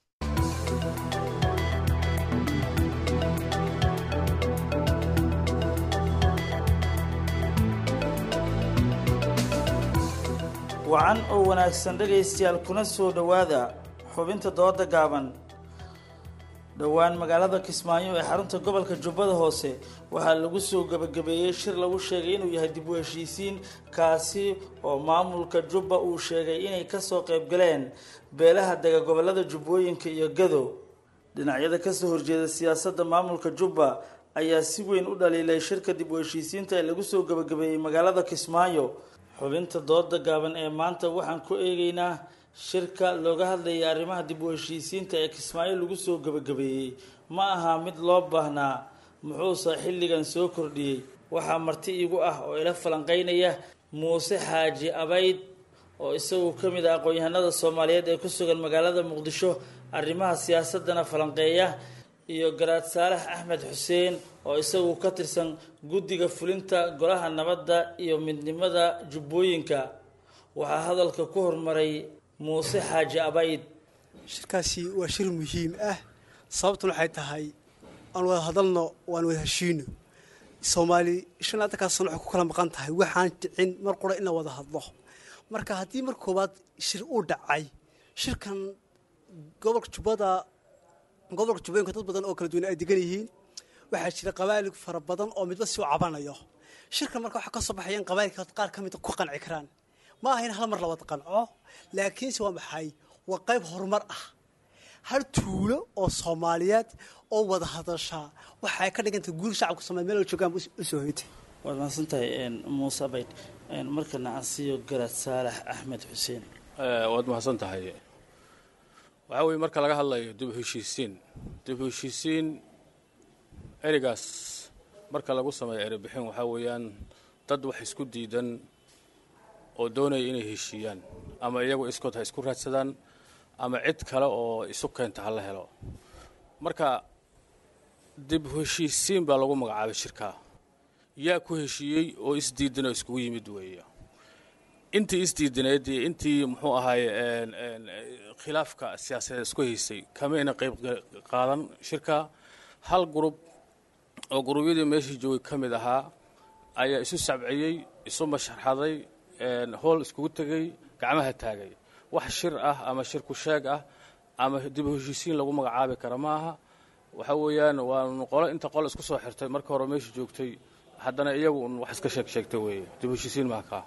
wacan oo wanaagsan dhegaystayaal kuna soo dhowaada xubinta dooda gaaban dhowaan magaalada kismaayo ee xarunta gobolka jubbada hoose waxaa lagu soo gebagabeeyey shir lagu sheegay inuu yahay dib u heshiisiin kaasi oo maamulka jubba uu sheegay inay kasoo qeybgaleen beelaha dega gobolada jubbooyinka iyo gado dhinacyada kasoo horjeeda siyaasadda maamulka jubba ayaa si weyn u dhaliilay shirka dib u heshiisiinta ee lagu soo gebagabeeyey magaalada kismaayo xubinta dooda gaaban ee maanta waxaan ku eegeynaa shirka looga hadlayay arrimaha dib u heshiisiinta ee kismaayo lagu soo gebagabeeyey ma aha mid loo baahnaa muxuuse xilligan soo kordhiyey waxaa marti igu ah oo ila falanqeynaya muuse xaaji abayd oo isagu ka mid ah aqoon-yahanada soomaaliyeed ee ku sugan magaalada muqdisho arrimaha siyaasadana falanqeeya iyo garaad saalax axmed xuseen oo isagu ka tirsan guddiga fulinta golaha nabadda iyo midnimada jubbooyinka waxaa hadalka ku hormaray muuse xaaji abayd shirkaasi waa shir muhiim ah sababtuna waxay tahay aan wada hadalno waan wada heshiino soomaali shan adankaas sano waxay ku kala maqan tahay waxaan dhicin mar qura in la wada hadlo marka haddii mar koowaad shir uu dhacay shirkan gobolka jubbada gobolka jubbooyinka dad badan oo kala duwan ay degan yihiin waxaa jira qabaa'il fara badan oo midba si u cabanayo shirkan marka waxaa ka soo baxaya in qabaa'ilka qaar ka mida ku qanci karaan ma aha in hal mar la wada qanco laakiinse waa maxay waa qayb horumar ah hal tuulo oo soomaaliyeed oo wada hadashaa waxay ka dhigantay guur shacabka soomaliya meel oo joogaan u soo hoytay waad mahadsantahay muuse bayd markana aan siiyo garaad saalax axmed xuseen waad mahadsan tahay waxaa weeye marka laga hadlayo dib u heshiisiin dib u heshiisiin ereygaas marka lagu sameeyo erebixin waxaa weeyaan dad wax isku diidan oo doonaya inay heshiiyaan ama iyagu iskood ha isku raadsadaan ama cid kale oo isu keenta ha la helo marka dib u heshiisiin baa lagu magacaabay shirkaa yaa ku heshiiyey oo isdiidan oo iskugu yimid weeye intii isdiidaneed iyo intii muxuu ahaay khilaafka siyaasadeed isku haysay kamayna qayb qaadan shirka hal gurub oo gurubyadii meeshii joogay ka mid ahaa ayaa isu sabciyey isu masharxaday hool iskugu tegey gacmaha taagay wax shir ah ama shir ku sheeg ah ama dib u heshiisiin lagu magacaabi kara ma aha waxa weeyaan waanu qolo inta qol isku soo xirtay marka hore meeshii joogtay haddana iyagu un wax iska sheeg sheegtay weeye dib u heshiisiin maha kaa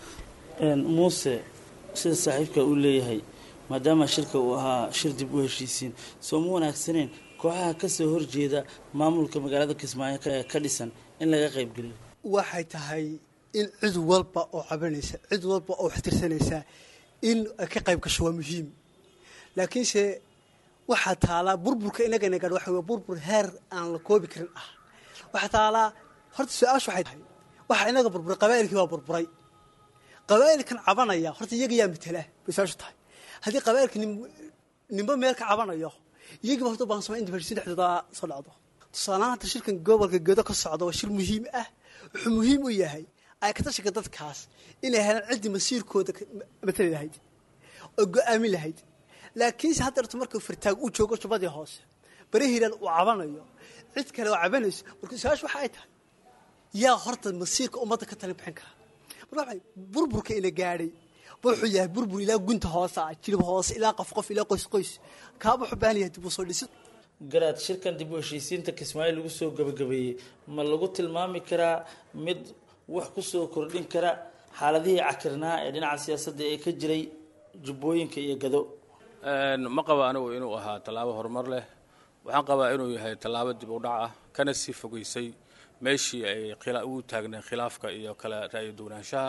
muuse sida saaxiibka uu leeyahay maadaama shirka uu ahaa shir dib u heshiisiin soo ma wanaagsaneen kooxaha ka soo horjeeda maamulka magaalada kismaayo ka dhisan in laga qaybgeliyo waxay tahay in cid walba oo cabanaysa cid walba oo waxtirsanaysa in ay ka qayb gasho waa muhiim laakiinse waxaa taalaa burburka inagana gaadh waxa wey burbur heer aan la koobi karin ah waxaa taalaa horta su-aashu waxay tahay waxaa inaga burburay qabaa'ilkii waa burburay qabaa'ilkan cabanaya horta iyaga yaa matala bay su-aashu tahay haddii qabaa'ilka nimbo meel ka cabanayo iyagiiba horta baan sama in dibheshiisiin dhexdooda soo dhacdo tusaalahaan hata shirkan gobolka gedo ka socda waa shir muhiim ah wuxuu muhiim u yahay ay ka tashiga dadkaas inay helaan ciddii masiirkooda matali lahayd oo go-aamin lahayd laakiinse haddeerto marka fartaag uu joogo jubadii hoose bari hiiraan uu cabanayo cid kale oo cabanayso marka su-aashu waxa ay tahay yaa horta masiirka ummadda ka talin bixin kara marka waxay burburka ina gaadhay wuxuu yahay burbur ilaa gunta hoose ah jilib hoose ilaa qof qof ilaa qoys qoys kaaba wuxuu baahan yahay dib u soo dhisid garaad shirkan dib u heshiisiinta kismaayo lagu soo gabagabeeyey ma lagu tilmaami karaa mid wax ku soo kordhin kara xaaladihii cakirnaa ee dhinaca siyaasadda ee ka jiray jubbooyinka iyo gado ma qaba anigu inuu ahaa tallaabo horumar leh waxaan qabaa inuu yahay tallaabo dib u dhac ah kana sii fogeysay meeshii ay ugu taagneen khilaafka iyo kala ra'yi duwanaanshaha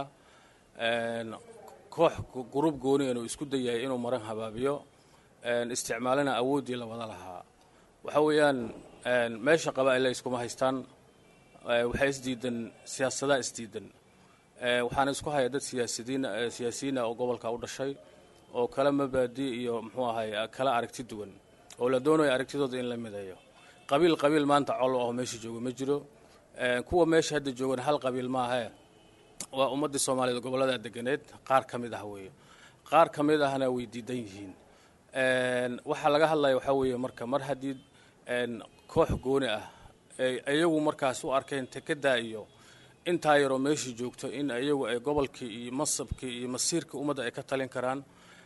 koox gurub gooni inuu isku dayahay inuu maran habaabiyo isticmaalina awooddii la wada lahaa waxa weeyaan meesha qabaa'illa iskuma haystaan waxay isdiidan siyaasadaha isdiidan waxaana isku haya dad siyaasidiin siyaasiyiina oo gobolka u dhashay oo kala mabaadi iyo muxuu ahay kala aragti duwan oo la doonayo aragtidooda in la mideeyo qabiil qabiil maanta col oo meesha jooga ma jiro kuwa meesha hadda joogan hal qabiil maahae waa ummaddii soomaaliyeed gobollada deganeed qaar ka mid ah weeye qaar ka mid ahna way diidan yihiin waxaa laga hadlaya waxaa weeye marka mar haddii koox gooni ah iyagu markaas u arkeen tekedaa iyo intaa yaroo meeshii joogto in iyagu ay gobolkii iyo masabkii iyo masiirkii ummadda ay ka talin karaan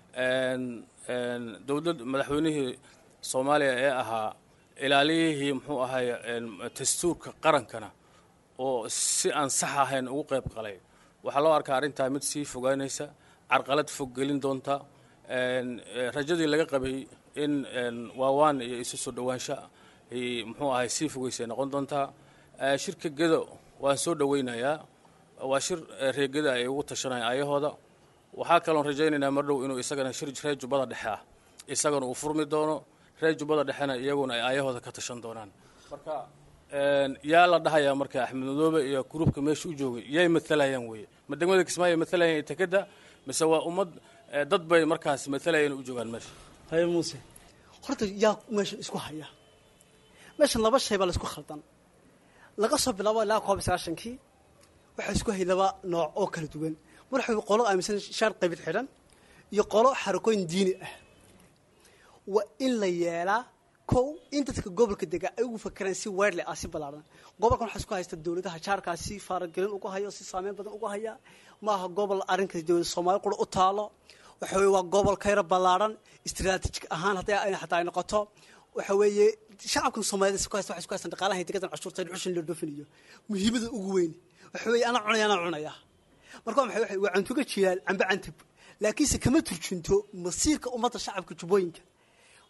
dowlad madaxweynihii soomaaliya ee ahaa ilaaliyihii muxuu ahay dastuurka qarankana oo si aan sax ahayn ugu qayb qalay waxaa loo arkaa arrintaa mid sii fogaanaysa carqalad fog gelin doonta rajadii laga qabay in waawaan iyo isu soo dhowaansha muxuu ahay sii fogeysay noqon doontaa shirka gedo waan soo dhoweynayaa waa shir reegada ay ugu tashanayaan ayahooda waxaa kaloon rajaynaynaa mar dhow inuu isagana shir reer jubbada dhexe ah isagana uu furmi doono reer jubbada dhexena iyaguna ay ayahooda ka tashan doonaan marka yaa la dhahayaa marka axmed madoobe iyo gruubka meesha u joogay yay matalayaan weeye ma degmada kismaayo matalayaan tekeda mise waa ummad dad bay markaas matalayaan u joogaan meesha haye muuse horta yaa meeshan isku haya meeshan laba shay baa la isku khaldan laga soo bilaabo ilaa koob iyo sagaashankii waxaa isku hayay laba nooc oo kala duwan mar waxay qolo aaminsan shaar qaybid xidhan iyo qolo xarakooyin diini ah waa in la yeelaa kow in dadka gobolka dega ay ugu fakeraan si weerle ah si ballaaran gobolkan waxaa isku haysta dowladaha jaarkaas si faaragelin uga hayo si saameyn badan uga haya maaha gobol arrinka dowlada soomaali qura u taalo waxa weye waa gobol kayra ballaaran istaraatiijik ahaan hadday xataa ay noqoto waxa weeye shacabkan soomaalida isku haysta waxay isku haystaan dhaqaalaha degadan cashuurta dhuxushin la dhoofinayo muhiimada ugu weyn waxa weeye anaa cunaya anaa cunaya marka maxay waxay waa cantuga jilaal camba cantab laakiinse kama turjunto masiirka ummadda shacabka jubbooyinka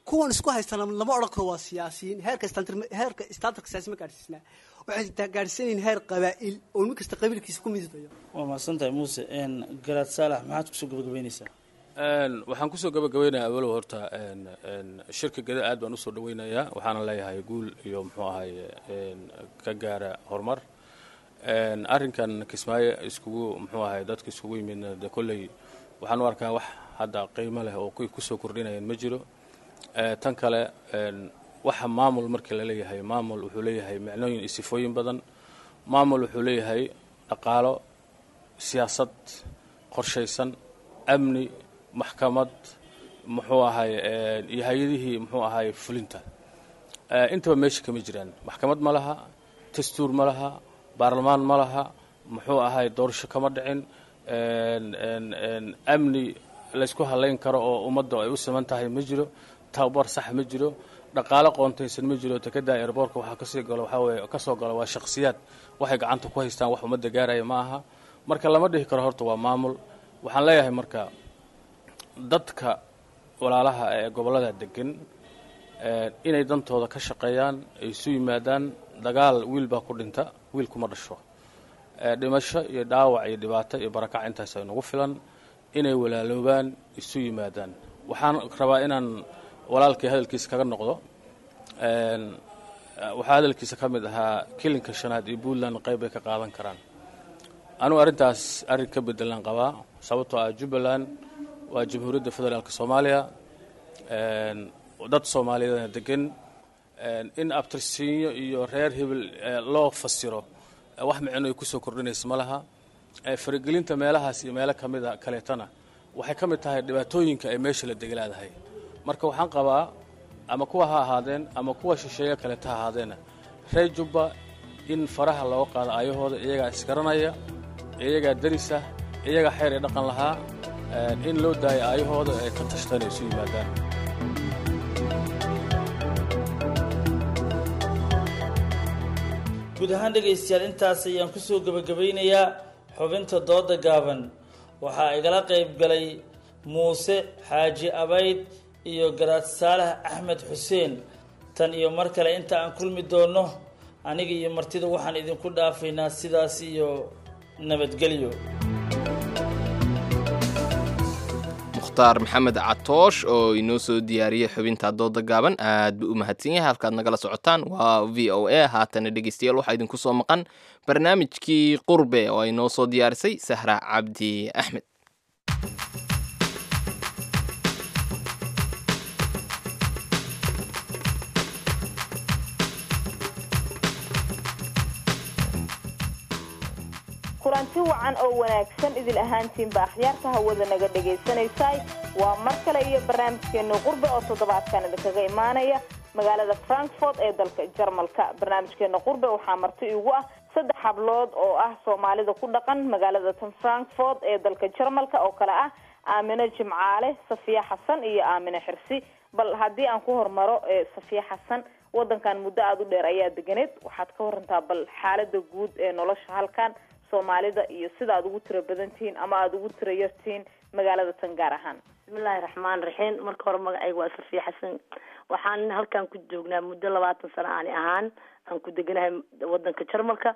kuwan isku haystana lama odhan karo waa siyaasiyiin heerka heerka standardka siyaasi ma gaadhsiisnaa waxay gaadhsiinayin heer qabaa'il oo nin kasta qabiilkiisa ku midayo waa mahadsantahay muuse garaad saalax maxaad kusoo gabagabeynaysaa waxaan kusoo gabagabeynayaa awalow horta shirka geda aad baan usoo dhaweynayaa waxaana leeyahay guul iyo muxuu ahay ka gaara horumar arrinkan kismaayo iskugu muxuu ahay dadka iskugu yimidna de kolley waxaan u arkaa wax hadda qiimo leh oo kusoo kordhinayaan ma jiro tan kale waxa maamul markii la leeyahay maamul wuxuu leeyahay micnooyin iyo sifooyin badan maamul wuxuu leeyahay dhaqaalo siyaasad qorshaysan amni maxkamad muxuu ahay iyo hay-adihii muxuu ahay fulinta intaba meesha kama jiraan maxkamad ma laha dastuur ma laha baarlamaan ma laha muxuu ahay doorasho kama dhicin amni laysku halayn karo oo ummadda ay u siman tahay ma jiro tababar sax ma jiro dhaqaalo qoontaysan ma jiro tekada airboortka waxaa kasii galo waxaa weye kasoo galo waa shakhsiyaad waxay gacanta ku haystaan wax ummadda gaaraya ma aha marka lama dhihi karo horta waa maamul waxaan leeyahay marka dadka walaalaha ee gobollada degan inay dantooda ka shaqeeyaan ay isu yimaadaan dagaal wiil baa ku dhinta wiil kuma dhasho dhimasho iyo dhaawac iyo dhibaato iyo barakac intaas ay nagu filan inay walaaloobaan isu yimaadaan waxaan rabaa inaan walaalkii hadalkiisa kaga noqdo waxaa hadalkiisa ka mid ahaa kilinka shanaad iyo puntland qayb bay ka qaadan karaan anugu arrintaas arrin ka bedelan qabaa sababtoo ah jubbaland waa jamhuuriyadda federaalk soomaaliya dad soomaaliyeedna degan in abtirsiinyo iyo reer hebel loo fasiro wax micno ay kusoo kordhinaysa ma laha faragelinta meelahaas iyo meelo kamida kaleetana waxay ka mid tahay dhibaatooyinka ay meesha la deglaadahay marka waxaan qabaa ama kuwa ha ahaadeen ama kuwa shisheeye kaleeta ha ahaadeena reer jubba in faraha looga qaado ayahooda iyagaa isgaranaya iyagaa darisa iyagaa xeer ee dhaqan lahaa in loo daayo aayahooda ay ka tashtaan ay isu yimaadaan guud ahaan dhegaystayaal intaas ayaan kusoo gebagabaynayaa xubinta dooda gaaban waxaa igala qayb galay muuse xaaji abayd iyo garaad saalax axmed xuseen tan iyo mar kale inta aan kulmi doonno aniga iyo martida waxaan idinku dhaafaynaa sidaas iyo nabadgelyo mukhtaar maxamed catoosh oo inoo soo diyaariyey xubinta dooda gaaban aad buu u mahadsan yahay halkaad nagala socotaan waa v o a haatana dhegeystayaal waxaa idinku soo maqan barnaamijkii qurbe oo ay noo soo diyaarisay sahra cabdi axmed kulanti wacan oo wanaagsan idil ahaantiinba akhyaarta hawada naga dhagaysanaysay waa mar kale iyo barnaamijkeena qurbe oo toddobaadkan idinkaga imaanaya magaalada frankfort ee dalka jarmalka barnaamijkeena qurbe waxaa marti igu ah saddex hablood oo ah soomaalida ku dhaqan magaalada tan frankfort ee dalka jarmalka oo kale ah aamino jimcaale safiya xasan iyo aamino xirsi bal haddii aan ku hormaro safiya xasan wadankan muddo aada u dheer ayaa deganeed waxaad ka warantaa bal xaalada guud ee nolosha halkan soomaalida iyo sida aad ugu tiro badan tihiin ama aada ugu tiro yartihiin magaalada tan gaar ahaan bismillaahi raxmaan raxiim marka hore magacayga waa safiya xasan waxaan halkan ku joognaa muddo labaatan sano aani ahaan aan ku deganahay wadanka jarmalka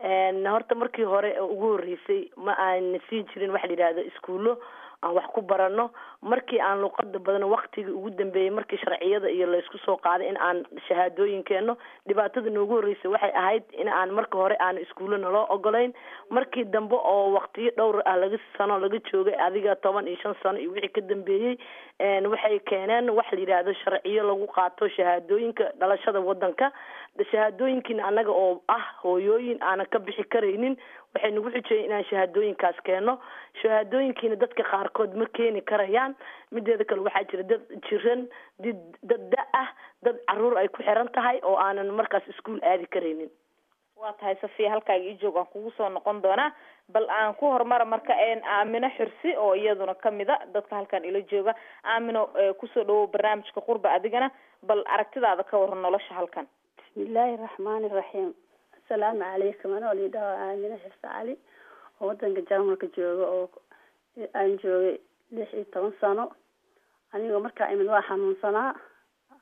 horta markii hore ugu horeysay ma aan siin jirin waxa la yidhahdo iskuullo aan wax ku barano markii aan luqada badan waktigii ugu dambeeyey markii sharciyada iyo laysku soo qaaday in aan shahaadooyin keeno dhibaatada noogu horreysay waxay ahayd in aan marka hore aan iskuulo naloo ogolayn markii dambe oo waktiyo dhowr ah laga sano laga joogay adiga toban iyo shan sano iyo wixii ka dambeeyey waxay keeneen waxa la yidhaahdo sharciyo lagu qaato shahaadooyinka dhalashada wadanka shahaadooyinkiina annaga oo ah hooyooyin aanan ka bixi karaynin waxay nagu xujiyeen inaan shahaadooyinkaas keeno shahaadooyinkiina dadka qaarkood ma keeni karayaan mideeda kale waxaa jira dad jiran did dad da ah dad caruur ay ku xiran tahay oo aanan markaas iskuol aadi karaynin waa tahay safiya halkaaga ii joog aan kugu soo noqon doonaa bal aan ku horumara marka aamino xirsi oo iyaduna kamid a dadka halkan ila jooga aamino kusoo dhawow barnaamijka qurba adigana bal aragtidaada ka waran nolosha halkan bismillaahi raxmaani raxiim asalaamu calaykum anoo liidhaho aamino xirse cali oo wadanka jarmalka jooga oo aan joogay lix iyo toban sano anigoo markaa imid waa xanuunsanaa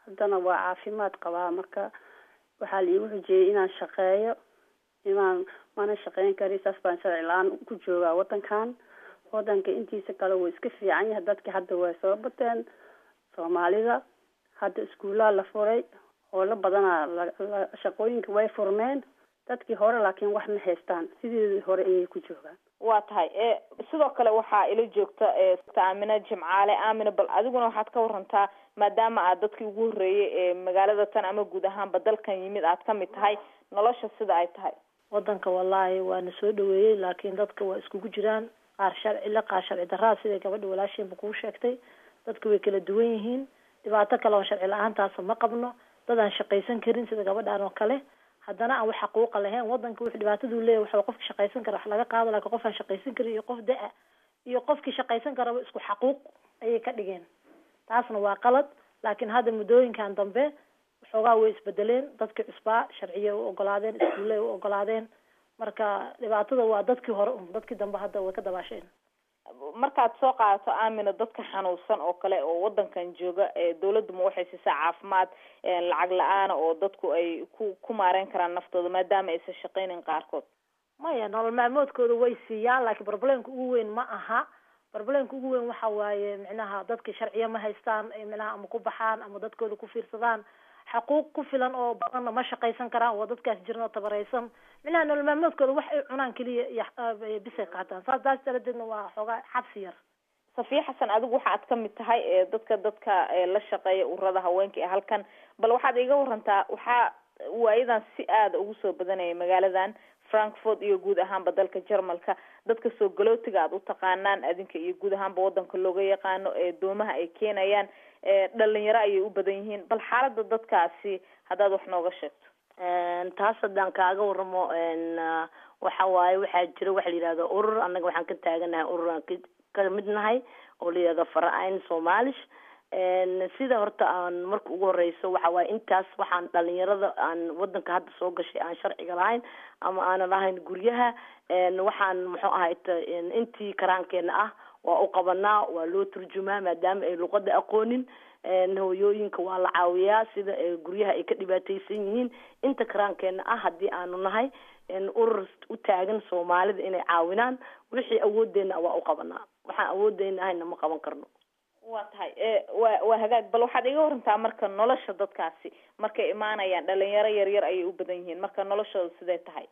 haddana waa caafimaad qabaa marka waxaa la iigu xujeeyey inaan shaqeeyo inaan mana shaqeyn kari saas baan sharci la-aan ku joogaa wadankan wadanka intiisa kale wuu iska fiican yahay dadki hadda way soo bateen soomaalida hadda iskuullaa la furay howlo badanaa la shaqooyinka way furmeen dadkii hore laakiin wax ma haystaan sideedii hore ayay ku joogaan waa tahay e sidoo kale waxaa ila joogta aamina jimcaale aamina bal adiguna waxaad ka warantaa maadaama aad dadkii ugu horreeyay ee magaalada tan ama guud ahaanba dalkan yimid aad ka mid tahay nolosha sida ay tahay wadanka wallaahi waana soo dhaweeyey laakiin dadka waa iskugu jiraan qaar sharci le qaar sharci daraa siday gabadha walaasheenba kuu sheegtay dadka way kala duwan yihiin dhibaato kale oo sharci la-aantaasa ma qabno dad aan shaqaysan karin sida gabadhaan oo kale haddana aan wax xaquuqa lahayn wadanka wuxuu dhibaatadu leeyahy waxa qofki shaqaysan kara wax laga qaado laakiin qof aan shaqaysan karin iyo qof da-a iyo qofkii shaqaysan karaba isku xaquuq ayay ka dhigeen taasna waa qalad laakiin hadda muddooyinkan dambe waxoogaa way isbedeleen dadkii cusbaa sharciya u ogolaadeen iskuulley u ogolaadeen marka dhibaatada waa dadkii hore un dadkii dambe hadda way ka dabaasheen markaad soo qaadato aamina dadka xanuunsan oo kale oo wadankan jooga dawladdu ma waxay siisaa caafimaad lacag la-aana oo dadku ay ku ku maareyn karaan naftooda maadaama aysan shaqeynin qaarkood maya nolol maalmoodkooda way siiyaan laakiin problemka ugu weyn ma aha problemka ugu weyn waxa waaye micnaha dadki sharciya ma haystaan micnaha ama ku baxaan ama dadkooda ku fiirsadaan xaquuq ku filan oo badanna ma shaqaysan karaan waa dadkaas jiran oo tabaraysan micnaha nolol maalmoodkooda wax ay cunaan keliya iyo bisay qaataan saas taas daradeedna waa xoogaa xabsi yar safiya xasan adigu waxaad ka mid tahay dadka dadka la shaqeeya ururada haweenka ee halkan bal waxaad iga warantaa waxaa waayadan si aada ugu soo badanaya magaaladan frankfort iyo guud ahaanba dalka jarmalka dadka soo galootiga aad u taqaanaan adinka iyo guud ahaanba wadanka looga yaqaano ee doomaha ay keenayaan dhalinyaro ayay u badan yihiin bal xaalada dadkaasi haddaad wax nooga sheegto taas haddaan kaaga waramo waxa waaye waxaa jira waxa la yihahdo urur annaga waxaan ka taaganahay urur aan ka mid nahay oo la yihahdo fara-ayn somalish sida horta aan marka ugu horeyso waxa waaye intaas waxaan dhalinyarada aan wadanka hadda soo gashay aan sharciga lahayn ama aanan lahayn guryaha waxaan muxuu ahay intii karaankeena ah waa u qabanaa waa loo turjumaa maadaama ay luqada aqoonin hooyooyinka waa la caawiyaa sida guryaha ay ka dhibaateysan yihiin inta karaankeena ah haddii aanu nahay urur u taagan soomaalida inay caawinaan wixii awoodeena waa u qabanaa waxaan awoodeena ahayna ma qaban karno waa tahay wa waa hagaag bal waxaad iga warantaa marka nolosha dadkaasi markay imaanayaan dhalinyaro yaryar ayay u badan yihiin marka noloshooda sidee tahay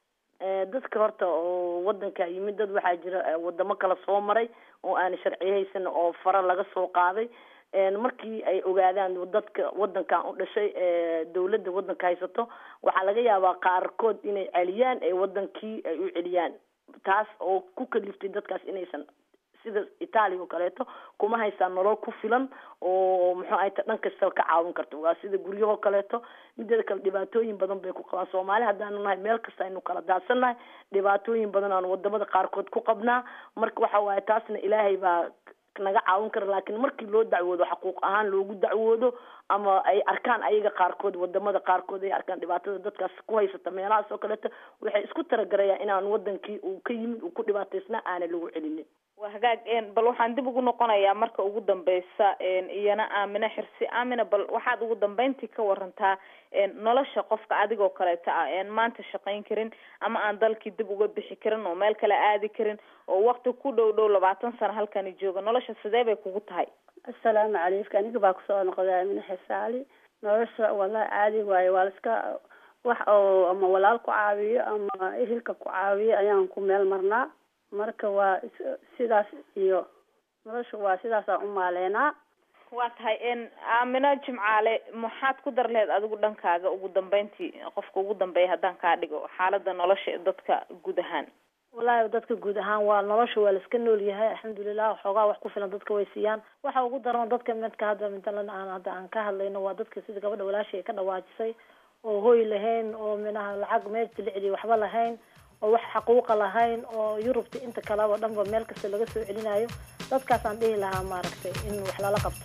dadka horta oo wadanka yimid dad waxaa jira wadamo kala soo maray oo aan sharciyo haysan oo fara laga soo qaaday markii ay ogaadaan dadka wadankan u dhashay dawladda wadanka haysato waxaa laga yaabaa qaarkood inay celiyaan ee wadankii ay u celiyaan taas oo ku kaliftay dadkaas inaysan sida italia oo kaleeto kuma haystaan nolol ku filan oo muxuu ahay ta dhan kasta ka caawin karto waa sida guryahoo kaleeto mideeda kale dhibaatooyin badan bay ku qabaan soomaali haddaanu nahay meel kasta aynu kala daadsannahay dhibaatooyin badan aanu wadamada qaarkood ku qabnaa marka waxa waaye taasna ilaahay baa naga caawin kara laakiin markii loo dacwoodo xaquuq ahaan loogu dacwoodo ama ay arkaan ayaga qaarkood wadamada qaarkood ay arkaan dhibaatada dadkaas ku haysata meelahaas oo kaleeto waxay isku talagarayaan inaan wadankii uu ka yimid uu ku dhibaataysnaa aana lagu celinin waa hagaag bal waxaan dib ugu noqonayaa marka ugu dambeysa iyana aamina xirsi aamina bal waxaad ugu dambeyntii ka warantaa nolosha qofka adigoo kaleeta ah en maanta shaqayn karin ama aan dalkii dib uga bixi karin oo meel kale aadi karin oo wakti ku dhow dhow labaatan sano halkani jooga nolosha sidee bay kugu tahay assalaamu calaykum aniga baa kusoo noqday aamina xisaali nolosha wallahi caadi waaye waa la iska wax oo ama walaal ku caawiyo ama ehelka ku caawiyo ayaan ku meel marnaa marka waa sidaas iyo nolosha waa sidaasaan u maaleynaa waa tahay aamino jimcaale maxaad ku dar lehed adigu dhankaaga ugu dambeyntii qofka ugu dambeeya haddaan kaa dhigo xaalada nolosha dadka guud ahaan wallaahi dadka guud ahaan waa nolosha waa la iska nool yahay alxamdulilah waxoogaa wax ku filan dadka way siiyaan waxa ugu daran dadka midka hadda matalan aan hadda aan ka hadlayno waa dadka sida gabadha walaashay ay ka dhawaajisay oo hoy lahayn oo minaha lacag meesha la celiyo waxba lahayn oo wax xaquuqa lahayn oo yurubta inta kaleba dhanba meel kasta laga soo celinayo dadkaasaan dhihi lahaa maaragtay in wax lala qabto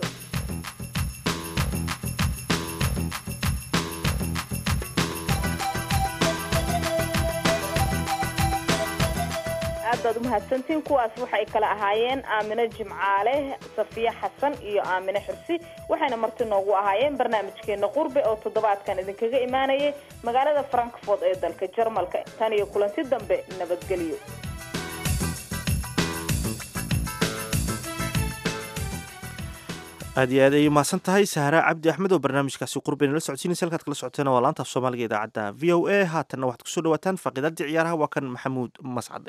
aad baad umahadsantiin kuwaas waxay kala ahaayeen aamine jimcaale safiya xasan iyo aamine xursi waxayna marti noogu ahaayeen barnaamijkeena qurbe oo toddobaadkan idinkaga imaanayay magaalada frankfort ee dalka jarmalka tan iyo kulanti dambe nabadgelyo aad iyo aad ayay umahadsan tahay sahra cabdi axmed oo barnaamijkaasi qurbe nala socodsiinaysa halkaad kala socoteena waa laanta af soomaaliga idaacadda v o a haatanna waxaad kusoo dhawaataan faaqiidadii ciyaaraha waa kan maxamuud mascade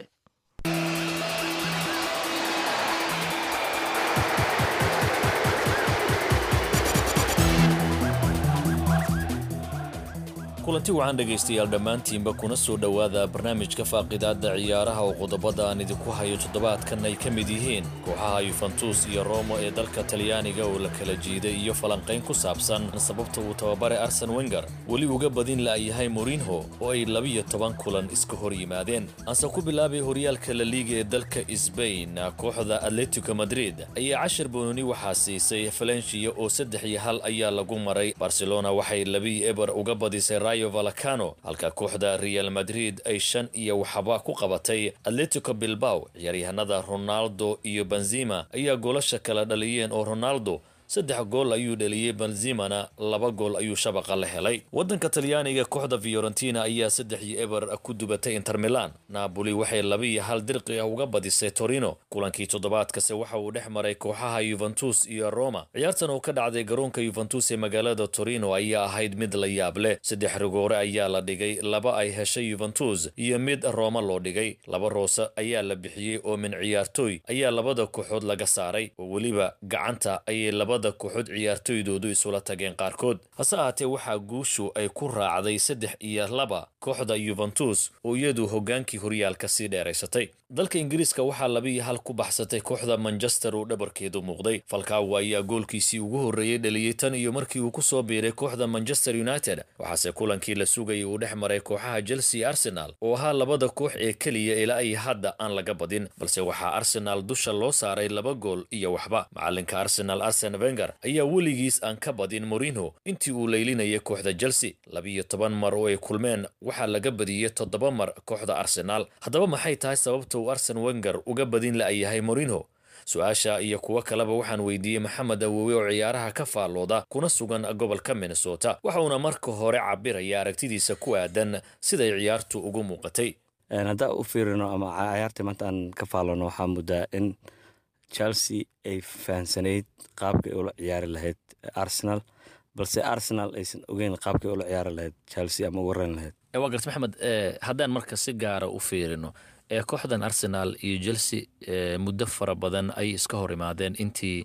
kulanti wacan dhegaystayaal dhammaantiinba kuna soo dhowaada barnaamijka faaqidaadda ciyaaraha oo qodobada aan idinku hayo toddobaadkan ay ka mid yihiin kooxaha yuventus iyo romo ee dalka talyaaniga oo la kala jiiday iyo falanqayn ku saabsan sababta uu tababare arsen wenger weli uga badin la'yahay morinho oo ay labiyo toban kulan iska hor yimaadeen aanse ku bilaabay horyaalka la liiga ee dalka sbain kooxda atletico madrid ayaa cashar boononi waxaa siisay valencia oo saddex iyo hal ayaa lagu maray barcelona waxay labii eber uga badisay rayo valacano halka kooxda real madrid ay shan iyo waxba ku qabatay atletico bilbao ciyaaryahanada ronaldo iyo benzima ayaa goolasha kala dhaliyeen oo ronaldo saddex gool ayuu dheliyey benzimana laba gool ayuu shabaqa la helay waddanka talyaaniga kooxda fiorentina ayaa saddex iyo eber ku dubatay inter milan napoli waxay laba iyo hal dirqi ah uga badisay torino kulankii toddobaadkase waxa uu dhex maray kooxaha yuventus iyo roma ciyaartan oo ka dhacday garoonka yuventus ee magaalada torino ayaa ahayd mid la yaab leh saddex rigoore ayaa la dhigay laba ay heshay yuventus iyo mid roma loo dhigay laba roose ayaa la bixiyey oo min ciyaartooy ayaa labada kooxood laga saaray oo weliba gacanta ayay laba kooxood ciyaartoydoodu isula tageen qaarkood hase ahaatee waxaa guushu ay ku raacday saddex iyo laba kooxda yuventus oo iyadu hoggaankii horyaalka sii dheeraysatay dalka ingiriiska waxaa laba iyo hal ku baxsatay kooxda manchester oo dhabarkeedu muuqday falkaawo ayaa goolkiisii ugu horreeyey dhaliyey tan iyo markii uu ku soo biiray kooxda manchester united waxaase kulankii la sugayay uu dhex maray kooxaha chelsea arsenal oo ahaa labada koox ee keliya ilaa ay hadda aan laga badin balse waxaa arsenal dusha loo saaray laba gool iyo waxba macalinka arsenal arsen wenger ayaa weligiis aan ka badin morinho intii uu leylinayay kooxda chelsea labiyo toban mar oo ay kulmeen waxaa laga badiyey toddoba mar kooxda arsenaal haddaba maxay tahay sababta uu arsen wenger uga badin la'yahay morinho su-aasha iyo kuwo kaleba waxaan weydiiyey maxamed awowe oo ciyaaraha ka faallooda kuna sugan gobolka minnesota waxauna marka hore cabiraya aragtidiisa ku aadan siday ciyaartu ugu muuqatay haddaan u fiirino ama cayaartii maanta aan ka faallano waxaa muddaa in chelsea ay fahansanayd qaabkay ula ciyaari lahayd arsenal balse arsenal aysan ogeyn qaabkay ula ciyaari lahayd chelsea ama waran lahayd waa garta maxamed haddaan marka si gaara u fiirino ee kooxdan arsenal iyo chelsea muddo fara badan ay iska hor imaadeen intii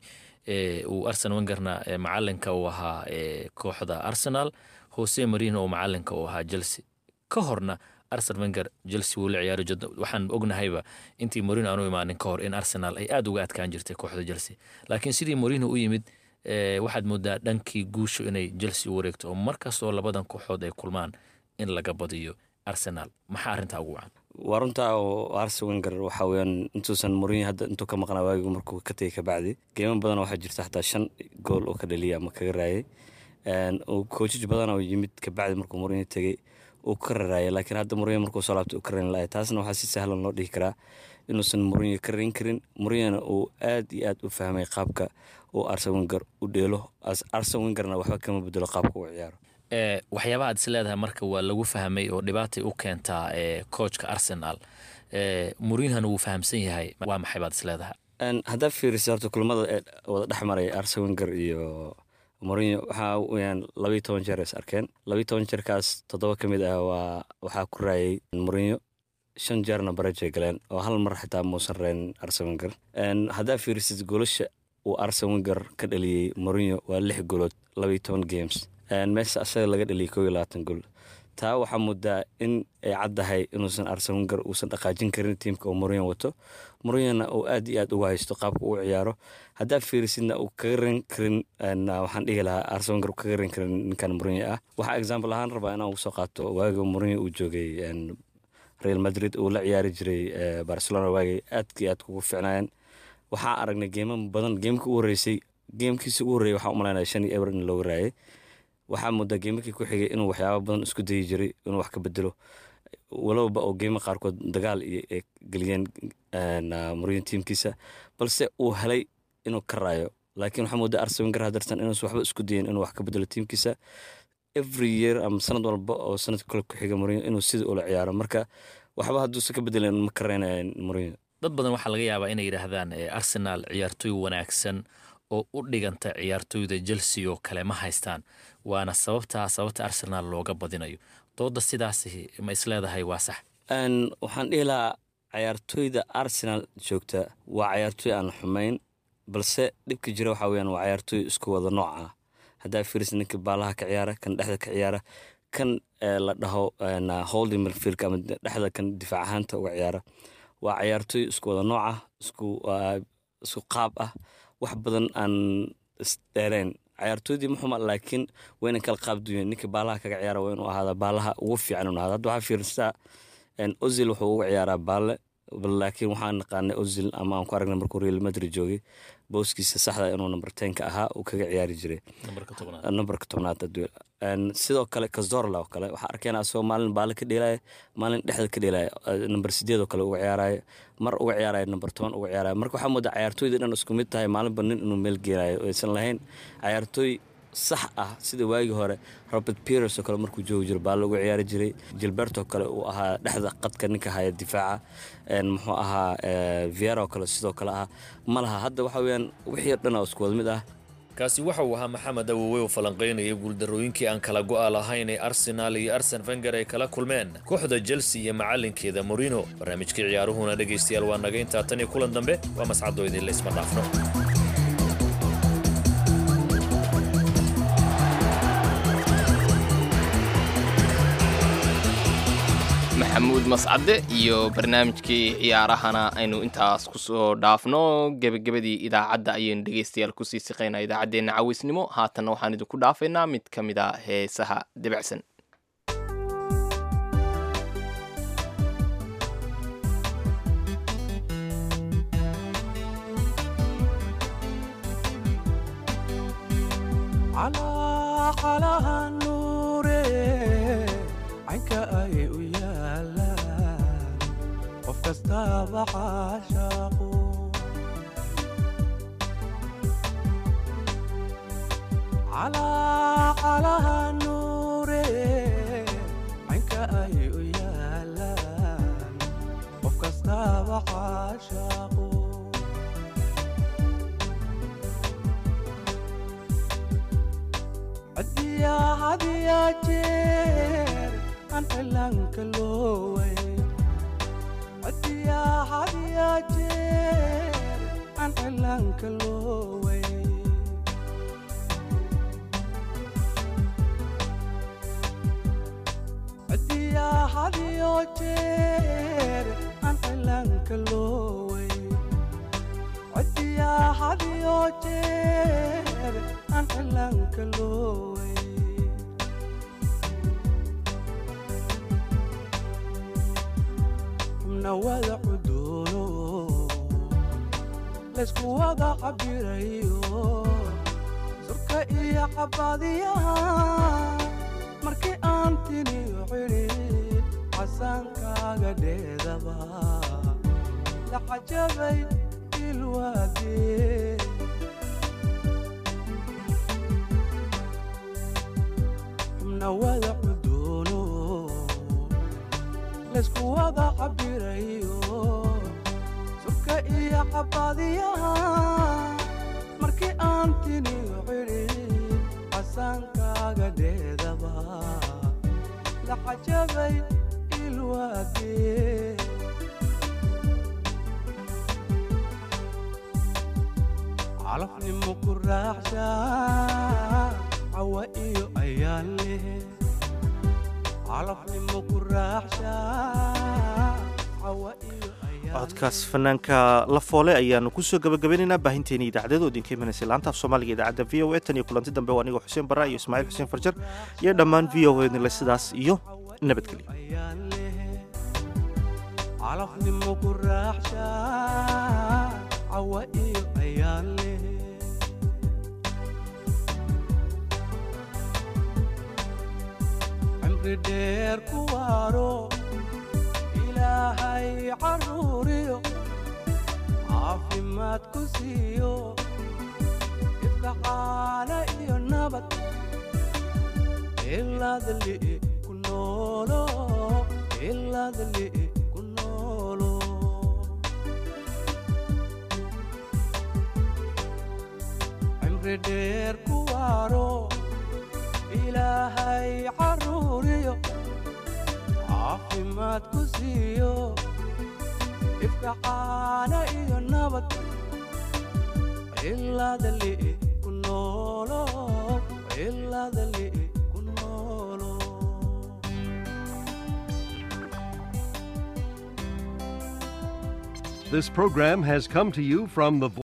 uu arsen wengerna macalinka uu ahaa kooxda arsenal jose marino oo macalinka uu ahaa chelsea ka horna arsen wenger chelsea wuu la ciyaari jir waxaan ognahayba intii morino aanu imaanin ka hor in arsenal ay aada uga adkaan jirtay kooxda chelsea laakiin sidii morino u yimid waxaad moodaa dhankii guushu inay chelsea u wareegto oo markastoo labadan kooxood ay kulmaan in laga badiyo arsenal maxaa arrintaa ugu wacan waa runtaa oo arsen wenger waxaa weyaan intuusan morinyo hadda intuu ka maqnaa waagigu markuu ka tegay kabacdi geemo badan waxaa jirta xataa shan gool oo ka dhaliya ama kaga raayay koojaj badan oo yimid kabacdi markuu morinyo tegey uu ka raraaya laakiin hadda morinyo markuu soo laabtay uu ka rayn lahay taasna waxaa si sahlan loo dhihi karaa inuusan morinyo ka rayn karin morinyona uu aad iyo aad u fahmay qaabka uu arsen wenger u dheelo arsen wengerna waxba kama bedelo qaabka uu ciyaaro waxyaabaha ad is leedahay marka waa lagu fahmay oo dhibaatay u keentaa coachka arsenal morinhona wuu fahamsan yahay waa maxay baad is leedahay haddaa fiirisa horta kulamada ee wada dhex maray arsen wenger iyo morinyo waxaa weyaan labayo toban jeer is arkeen labayo toban jeerkaas toddoba ka mid ah waa waxaa ku raayay morinyo shan jeerna barajay galeen oo hal mar xitaa muusan reyn arsen wenger haddaa fiirisid goolasha uu arsen wenger ka dhaliyey morinyo waa lix goolood labayo toban games meesha asaga laga dhaliyay koo iyo labaatan gool taa waxaa muddaa in ay caddahay inuusan arsen wenger uusan dhaqaajin karin tiimka uu morinyo wato morinyona uu aad iyo aad uga haysto qaabka uu ciyaaro haddaa fiirisidna uu kaga ran karin waxaan dhihi lahaa arsen wenger kaga ran karin ninkan morinyo ah waxaa example ahaan rabaa inaan ugu soo qaato waaga morinyo uu joogay real madrid uu la ciyaari jiray barcelona waagay aadkii aad kugu ficnaayeen waxaa aragnay geemo badan geemka u horreysay geemkiisa ugu horreeyay waxaan u malaynaya shan iyo eber in looga raayay waxaa muddaa geemarkii ku xigay inuu waxyaaba badan isku dayi jiray inuu wax ka bedelo walowba oo geemo qaarkood dagaal iyo ay geliyeen mourinho tiimkiisa balse uu helay inuu ka raayo laakiin waxaa moodaa arsen wenger hadartan inuusan waxba isku dayin inuu wax ka bedelo tiimkiisa every year ama sanad walba oo sanadka kale ku xiga mourinho inuu sida ula ciyaaro marka waxba hadduusan ka bedelan ma ka reynayaan mourinho dad badan waxaa laga yaabaa inay yidhaahdaan arsenal ciyaartooy wanaagsan oo u dhiganta ciyaartooyda chelsea oo kale ma haystaan waana sababtaa sababta arsenal looga badinayo dooda sidaas ma isleedahay waa sax waxaan dhihi lahaa ciyaartooyda arsenal joogta waa ciyaartooy aan xumayn balse dhibka jira waxaa weyaan waa ciyaartooy isku wada nooc ah haddaa fiiris ninka baalaha ka ciyaara kan dhexda ka ciyaara kan la dhaho holding milfielka ama dhexda kan difaac ahaanta uga ciyaara waa ciyaartooy isku wada nooc ah isku qaab ah wax badan aan isdheerayn ciyaartooydii muxuma laakiin waa inan kala qaab duyan ninka baalaha kaga ciyaara waa inuu ahaada baalaha ugu fiican inuu ahaada hadda waxaa fiirisaa ozil wuxuu uga ciyaaraa baalle laakiin waxaan naqaanay ozil ama aan ku aragnay markuu real madrid joogay booskiisa saxda inuu number tenka ahaa uu kaga ciyaari jiray numberka tobnaad sidoo kale kazorla oo kale waxaa arkeen asagoo maalin baale ka dheelaya maalin dhexda ka dheelaya number sideed oo kale uga ciyaaraya mar uga ciyaaraya number toban uga ciyaaraya marka waxaa moodaa ciyaartooyda dhan isku mid tahay maalinba nin inuu meel geenayo aysan lahayn ciyaartooy sax ah sida waagii hore robert peters oo kale markuu joogi jiro baalle uga ciyaari jiray gilbertoo kale uu ahaa dhexda qadka ninka haya difaaca muxuu ahaa viera oo kale sidoo kale ah ma laha hadda waxa weyaan wixii dhan oo isku wada mid ah kaasi waxa uu ahaa maxamed awowe oo falanqaynaya guuldarrooyinkii aan kala go'a lahayn ee arsenaal iyo arsen fenger ay kala kulmeen kooxda chelsea iyo macallinkeeda morino barnaamijkii ciyaaruhuna dhegaystayaal waa naga intaa tan iyo kulan dambe waa mascadoo idinla isma dhaafno maxamuud mascade iyo barnaamijkii ciyaarahana aynu intaas kusoo dhaafno gebagabadii idaacadda ayaynu dhegaystayaal kusii siqaynaa idaacaddeenna cawisnimo haatanna waxaan idinku dhaafaynaa mid ka mid a heesaha debacsan kastaba caashaqo calacalaha nuure caynka ay u yaalaan qof kastaba caashaqo hadiya hadiya jeer aan cilaanka looway hadiya hadiya jeer aan cilaanka looway hadiya hadiyo jeer aan cilaanka looway hadiya hadiyo jeer aan cilaanka looway nawada cuduuno laysku wada cabirayo surka iyo cabadiyaha markii aan tiniyo cidhid casaankaaga dheedaba la cajabay ilwaadee nawada cuduuno laysku wada cabirayo surka iyo cabadiyaha markii aan tiniyo cidhid casaankaaga dheedaba la cajabay ilwaadee calafnimo ku raaxsha cawa iyo ayaan leh calafnimo ku raaxsha cawa iyo codkaas fanaanka la foole ayaanu kusoo gabagabeynaynaa baahinteeni idaacadeed oo idinka imanaysa laanta af soomaaliga idaacadda v o a tan iyo kulanti dambe waa anigoo xuseen barra iyo ismaaciil xuseen farjar iyo dhammaan v o nile sidaas iyo nabadgelyo calafnimo ku raaxsha cawa iyo ayaan leh cimri dheer ku waaro ilaahay caruuriyo caafimaad ku siiyo ifka caana iyo nabad ilaadali ku noolo ilaadali ku noolo cimri dheer ku waaro ilaahay caruuriyo caafimaad ku siiyo ifka caana iyo nabad ilaadali ku noolo ilaadali ku noolo This program has come to you from the